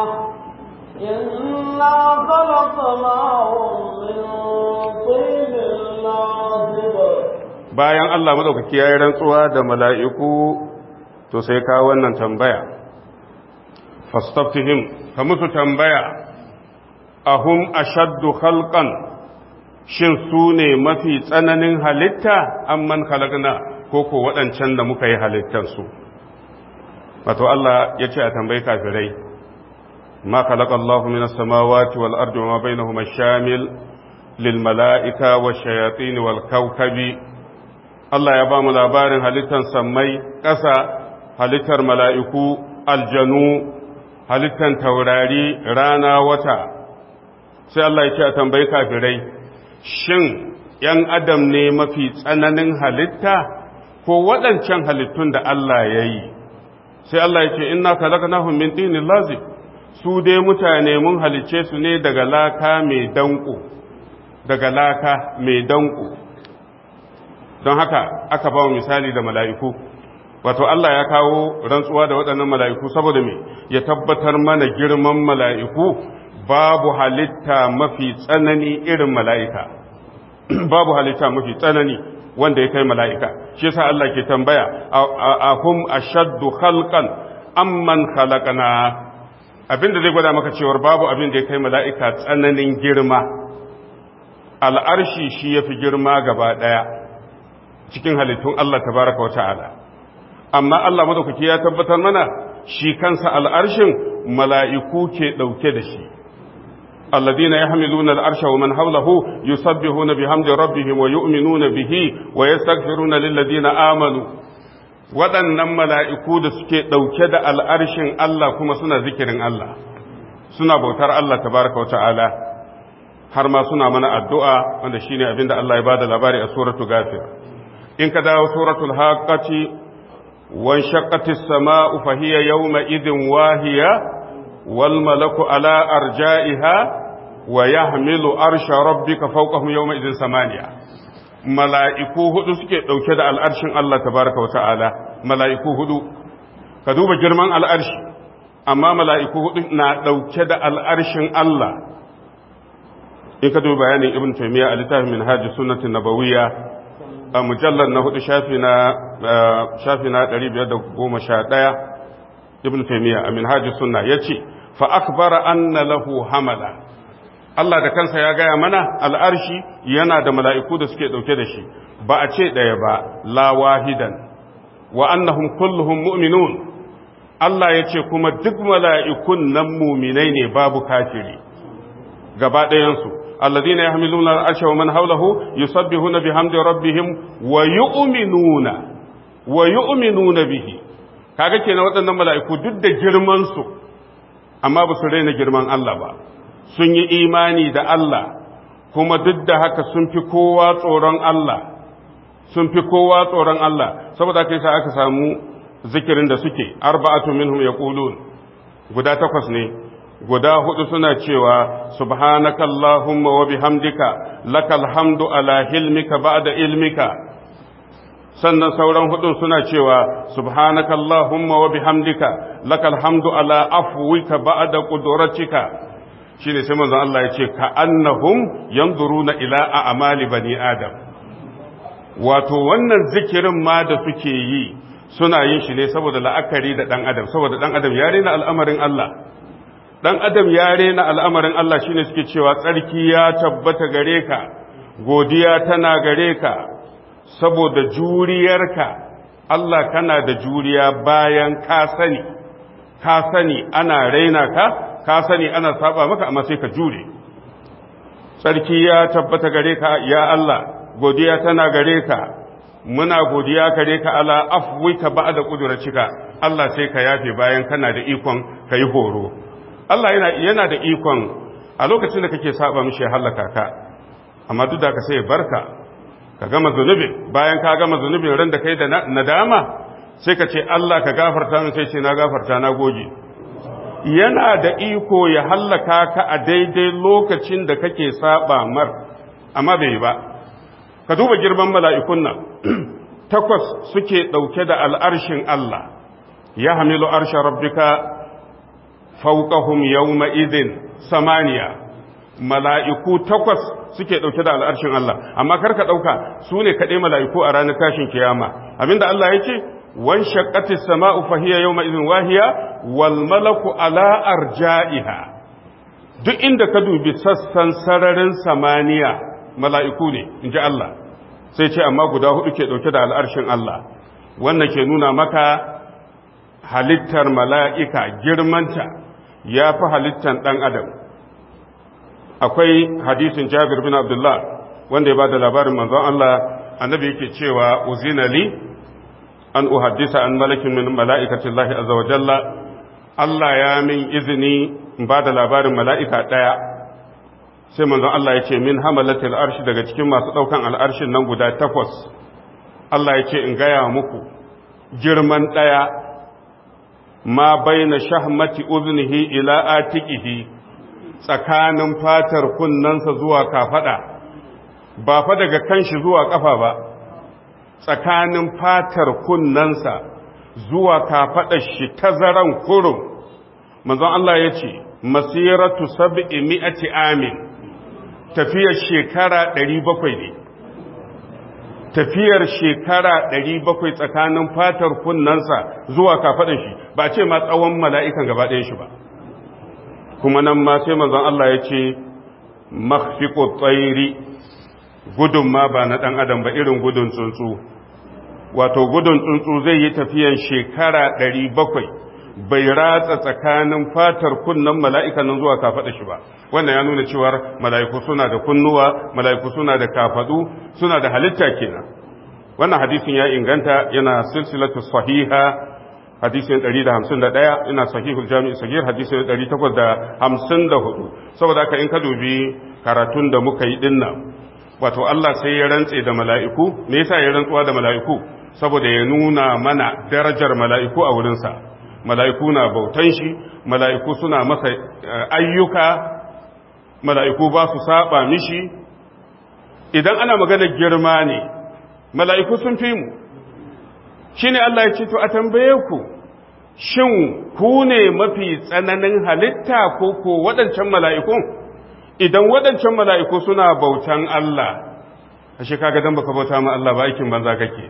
إنا خلقناهم من طين لازب bayan Allah madaukaki ya yi rantsuwa da mala'iku to sai ka wannan tambaya fastaftihim ka musu tambaya ahum ashaddu khalqan shin su ne mafi tsananin halitta amman khalaqna ko ko waɗancan da muka yi halittansu wato Allah ya ce a tambayi kafirai ma khalaqa Allahu minas samawati wal ardi wa ma bainahuma shamil lil mala'ika wash shayatin wal kawkabi Allah ya ba mu labarin halittar sammai ƙasa halittar mala'iku aljanu halittar taurari rana wata sai Allah ya ce a tambayi kafirai shin ‘yan adam ne mafi tsananin halitta ko waɗancan halittun da Allah ya yi sai Allah ya ce ina kalakanahun min tinin lazim su dai mutane mun halicce su ne daga laka mai danko daga laka mai danko don haka aka ba misali da mala'iku wato Allah ya kawo rantsuwa da waɗannan mala'iku saboda me ya tabbatar mana girman mala'iku babu halitta mafi tsanani irin mala'ika babu halitta mafi tsanani wanda ya kai mala'ika shi yasa Allah ke tambaya a hum ashaddu khalqan amman khalaqana abinda zai gwada maka cewar babu abin da ya kai mala'ika tsananin girma al'arshi shi ya fi girma gaba ɗaya cikin halittun Allah tabaraka wa ta'ala amma Allah madaukaki ya tabbatar mana shi kansa al'arshin mala'iku ke ɗauke da shi الذين يحملون العرش ومن حوله يسبحون بحمد ربهم ويؤمنون به ويستغفرون للذين آمنوا waɗannan mala'iku da suke ɗauke da al'arshin Allah kuma suna zikirin Allah suna bautar Allah tabaraka wa ta'ala har ma suna mana addu'a wanda shi ne abinda Allah ya ba da labari a suratu gafir in ka dawo suratul haƙaci wan shaƙatis sama'u fahiyya yau idin wahiya wal malaku ala arja'iha wa yahmilu arsha rabbika fawqahum yawma idin samaniya mala'iku hudu suke dauke da al'arshin Allah tabaraka wa ta'ala mala'iku hudu ka duba girman al'arshi amma mala'iku hudu na dauke da al'arshin Allah in ka duba bayanin ibn taymiya a littafin minhaj sunnatin nabawiyya a mujallar na hudu shafi na shafi na 511 ibn taymiya a minhaj sunna yace fa akbara anna lahu hamala Allah da kansa ya gaya mana al'arshi yana da mala'iku da suke ɗauke da shi, ba a ce ɗaya ba, la wahidan, wa annahum kulluhum mu'minun. Allah ya ce kuma duk mala'ikun nan muminai ne babu kafiri, gaba ɗayansu. الذين يحملون العرش ومن حوله يسبحون بحمد ربهم ويؤمنون ويؤمنون به kaga kenan waɗannan mala'iku duk da girman su amma ba su raina girman Allah ba sun yi imani da Allah kuma duk da haka sun fi kowa tsoron Allah sun fi kowa tsoron Allah saboda haka yasa aka samu zikirin da suke arba'atu minhum yaqulun guda takwas ne guda hudu suna cewa subhanaka allahumma wa bihamdika lakal hamdu ala hilmika ba'da ilmika sannan sauran hudun suna cewa subhanaka allahumma wa bihamdika lakal hamdu ala afwika ba'da qudratika shine sai manzon Allah ya ce ka annahum yanzuruna ila a'mali bani adam wato wannan zikirin ma da suke yi suna yin shi ne saboda la'akari da dan adam saboda dan adam ya rena al'amarin Allah dan adam ya rena al'amarin Allah shine suke cewa tsarki ya tabbata gare ka godiya tana gare ka saboda juriyarka Allah kana da juriya bayan ka sani ka sani ana raina ka ka sani ana saba maka amma sai ka jure sarki ya tabbata gare ka ya Allah godiya tana gare ka muna godiya gare ka ala afwika ba'da qudratika Allah sai ka yafe bayan kana da ikon kai horo Allah yana yana da ikon a lokacin da kake saba mishi halaka ka amma duk da ka sai barka ka gama zunubi bayan ka gama zunubin ran da kai da nadama sai ka ce Allah ka gafarta min sai ce na gafarta na goge yana da iko ya hallaka ka a daidai lokacin da kake saba mar amma bai ba ka duba girman mala'ikun nan takwas suke ɗauke da al'arshin Allah ya hamilu arshen rabbika fauƙahum yawma idin samaniya mala'iku takwas suke ɗauke da al'arshin Allah amma karka ɗauka su ne kaɗai mala'iku a ranar tashin kiyama abinda Allah ya ce wan shaqqati sama'u fahiya yawma idhin wahiya wal malaku ala arja'iha duk inda ka dubi sassan sararin samaniya mala'iku ne inji Allah sai ce amma guda hudu ke dauke da al'arshin Allah wannan ke nuna maka halittar mala'ika girmanta ya fi halittar ɗan adam akwai hadisin Jabir bin Abdullah wanda ya ba da labarin manzon Allah annabi yake cewa uzina li an uhaddisa an malakin min mala'ikatin Allah azza wa jalla Allah ya min izini in ba da labarin mala'ika ɗaya sai manzon Allah ya ce min hamalatil arshi daga cikin masu ɗaukan al'arshin nan guda takwas Allah ya ce in gaya muku girman ɗaya ma baina shahmati uznihi ila atiqihi tsakanin fatar kunnansa zuwa kafada ba fa daga kanshi zuwa kafa ba tsakanin fatar kunnansa zuwa kafaɗar shi tazaran kurum manzon Allah ya ce masiratu sab'i mi'ati amin tafiyar shekara ɗari bakwai ne tafiyar shekara ɗari bakwai tsakanin fatar kunnansa zuwa kafaɗar shi ba ce ma tsawon mala'ikan gaba ɗayan shi ba kuma nan ma sai manzon Allah ya ce makhfiqu tsairi gudun ma ba na ɗan adam ba irin gudun tsuntsu wato gudun tsuntsu zai yi tafiyan shekara ɗari bakwai bai ratsa tsakanin fatar kunnan mala'ikan nan zuwa kafaɗa shi ba wannan ya nuna cewar mala'iku suna da kunnuwa mala'iku suna da kafaɗu suna da halitta kenan wannan hadisin ya inganta yana silsilatu sahiha hadisin 151 ina sahihul jami'i sagir hadisin 854 saboda haka in ka dubi karatun da muka yi dinnan wato Allah sai ya rantse da mala'iku me yasa ya rantsuwa da mala'iku saboda ya nuna mana darajar mala'iku a wurinsa mala'iku na bautan shi mala'iku suna masa ayyuka mala'iku ba su saba mishi idan ana magana girma ne mala'iku sun fi mu shi ne Allah ya ce to a tambaye ku shin ku ne mafi tsananin halitta ko ko waɗancan mala'ikun idan waɗancan mala'iku suna bautan Allah a shi kaga don baka bauta ma Allah ba aikin banza kake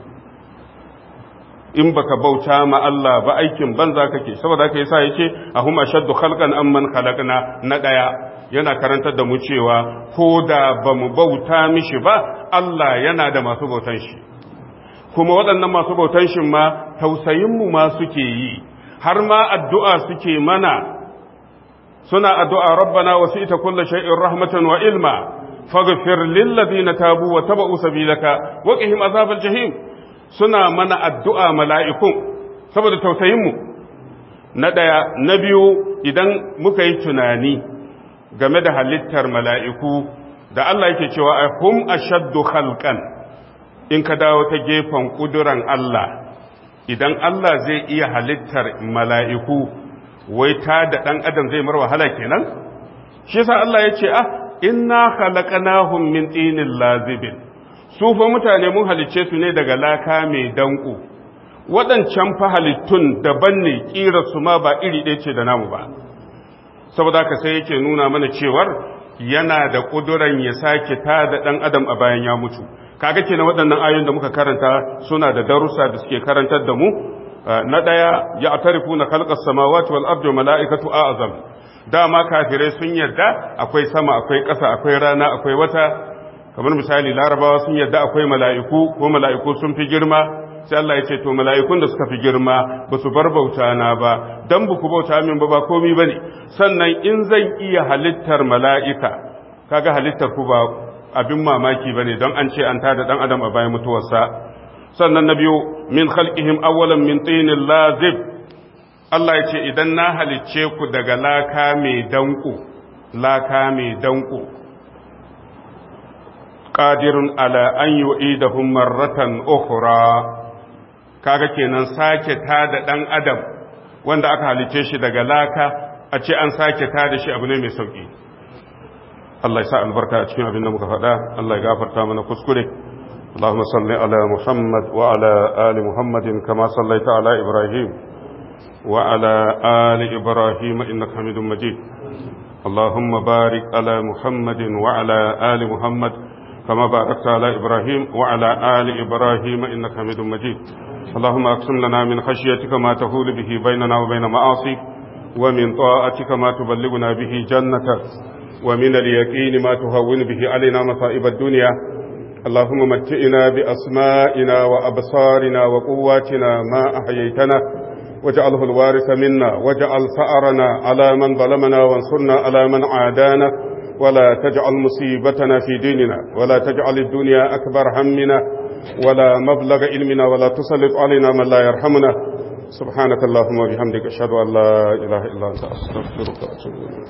in baka bauta ma Allah ba aikin banza kake saboda haka yasa yake ahum ashaddu khalqan amman khalaqna na daya yana karantar da mu cewa ko da bamu bauta mishi ba Allah yana da masu bautan shi kuma waɗannan masu bautan shi ma tausayin mu ma suke yi har ma addu'a suke mana suna addu'a rabbana wasi'ta kulli shay'in rahmatan wa ilma faghfir lil ladina tabu wa tabu sabilaka wa qihim azabal jahim suna mana addu'a mala'ikun saboda tausayinmu na ɗaya na biyu idan muka yi tunani game da halittar mala'iku da Allah yake cewa a hum ashaddu khalqan in ka dawo ta gefen ƙuduran Allah idan Allah zai iya halittar mala'iku wai ta da ɗan adam zai mar wahala kenan shi sa Allah ya ce ah inna khalaqnahum min tinin lazibin su fa mutane mun halicce su ne daga laka mai danko waɗancan fa halittun daban ne ƙira su ma ba iri ɗaya ce da namu ba saboda ka sai yake nuna mana cewar yana da ƙuduran ya sake ta da ɗan adam a bayan ya mutu kaga kenan waɗannan ayoyin da muka karanta suna da darussa da suke karantar da mu na ɗaya ya atarifu na kalkar samawati wal ardi mala'ikatu a'azam dama kafirai sun yarda akwai sama akwai ƙasa akwai rana akwai wata kamar misali larabawa sun yadda akwai mala'iku ko mala'iku sun fi girma sai Allah ya ce to mala'ikun da suka fi girma ba su bar bauta na ba don ba ku bauta min ba ba komi ba ne sannan in zan iya halittar mala'ika kaga halittar ku ba abin mamaki ba ne don an ce an tada ɗan adam a bayan mutuwarsa sannan na biyu min khalqihim awwalan min tinin lazib Allah ya ce idan na halicce ku daga laka mai danko laka mai danko qadirun ala an yu'idahum marratan ukhra kaga kenan sake tada dan adam wanda aka halice shi daga laka a ce an sake tada shi abu ne mai sauki Allah ya sa albarka a cikin abin da muka faɗa Allah ya gafarta mana kuskure اللهم صل على محمد وعلى آل محمد كما صليت على إبراهيم وعلى آل إبراهيم إنك حميد مجيد اللهم بارك على محمد وعلى آل محمد كما باركت على إبراهيم وعلى آل إبراهيم إنك حميد مجيد اللهم أقسم لنا من خشيتك ما تهول به بيننا وبين معاصيك ومن طاعتك ما تبلغنا به جنتك ومن اليقين ما تهون به علينا مصائب الدنيا اللهم متئنا بأسمائنا وأبصارنا وقواتنا ما أحييتنا واجعله الوارث منا واجعل ثأرنا على من ظلمنا وانصرنا على من عادانا ولا تجعل مصيبتنا في ديننا ولا تجعل الدنيا أكبر همنا ولا مبلغ علمنا ولا تسلط علينا من لا يرحمنا سبحانك اللهم وبحمدك أشهد أن لا إله إلا أنت أستغفرك وأتوب إليك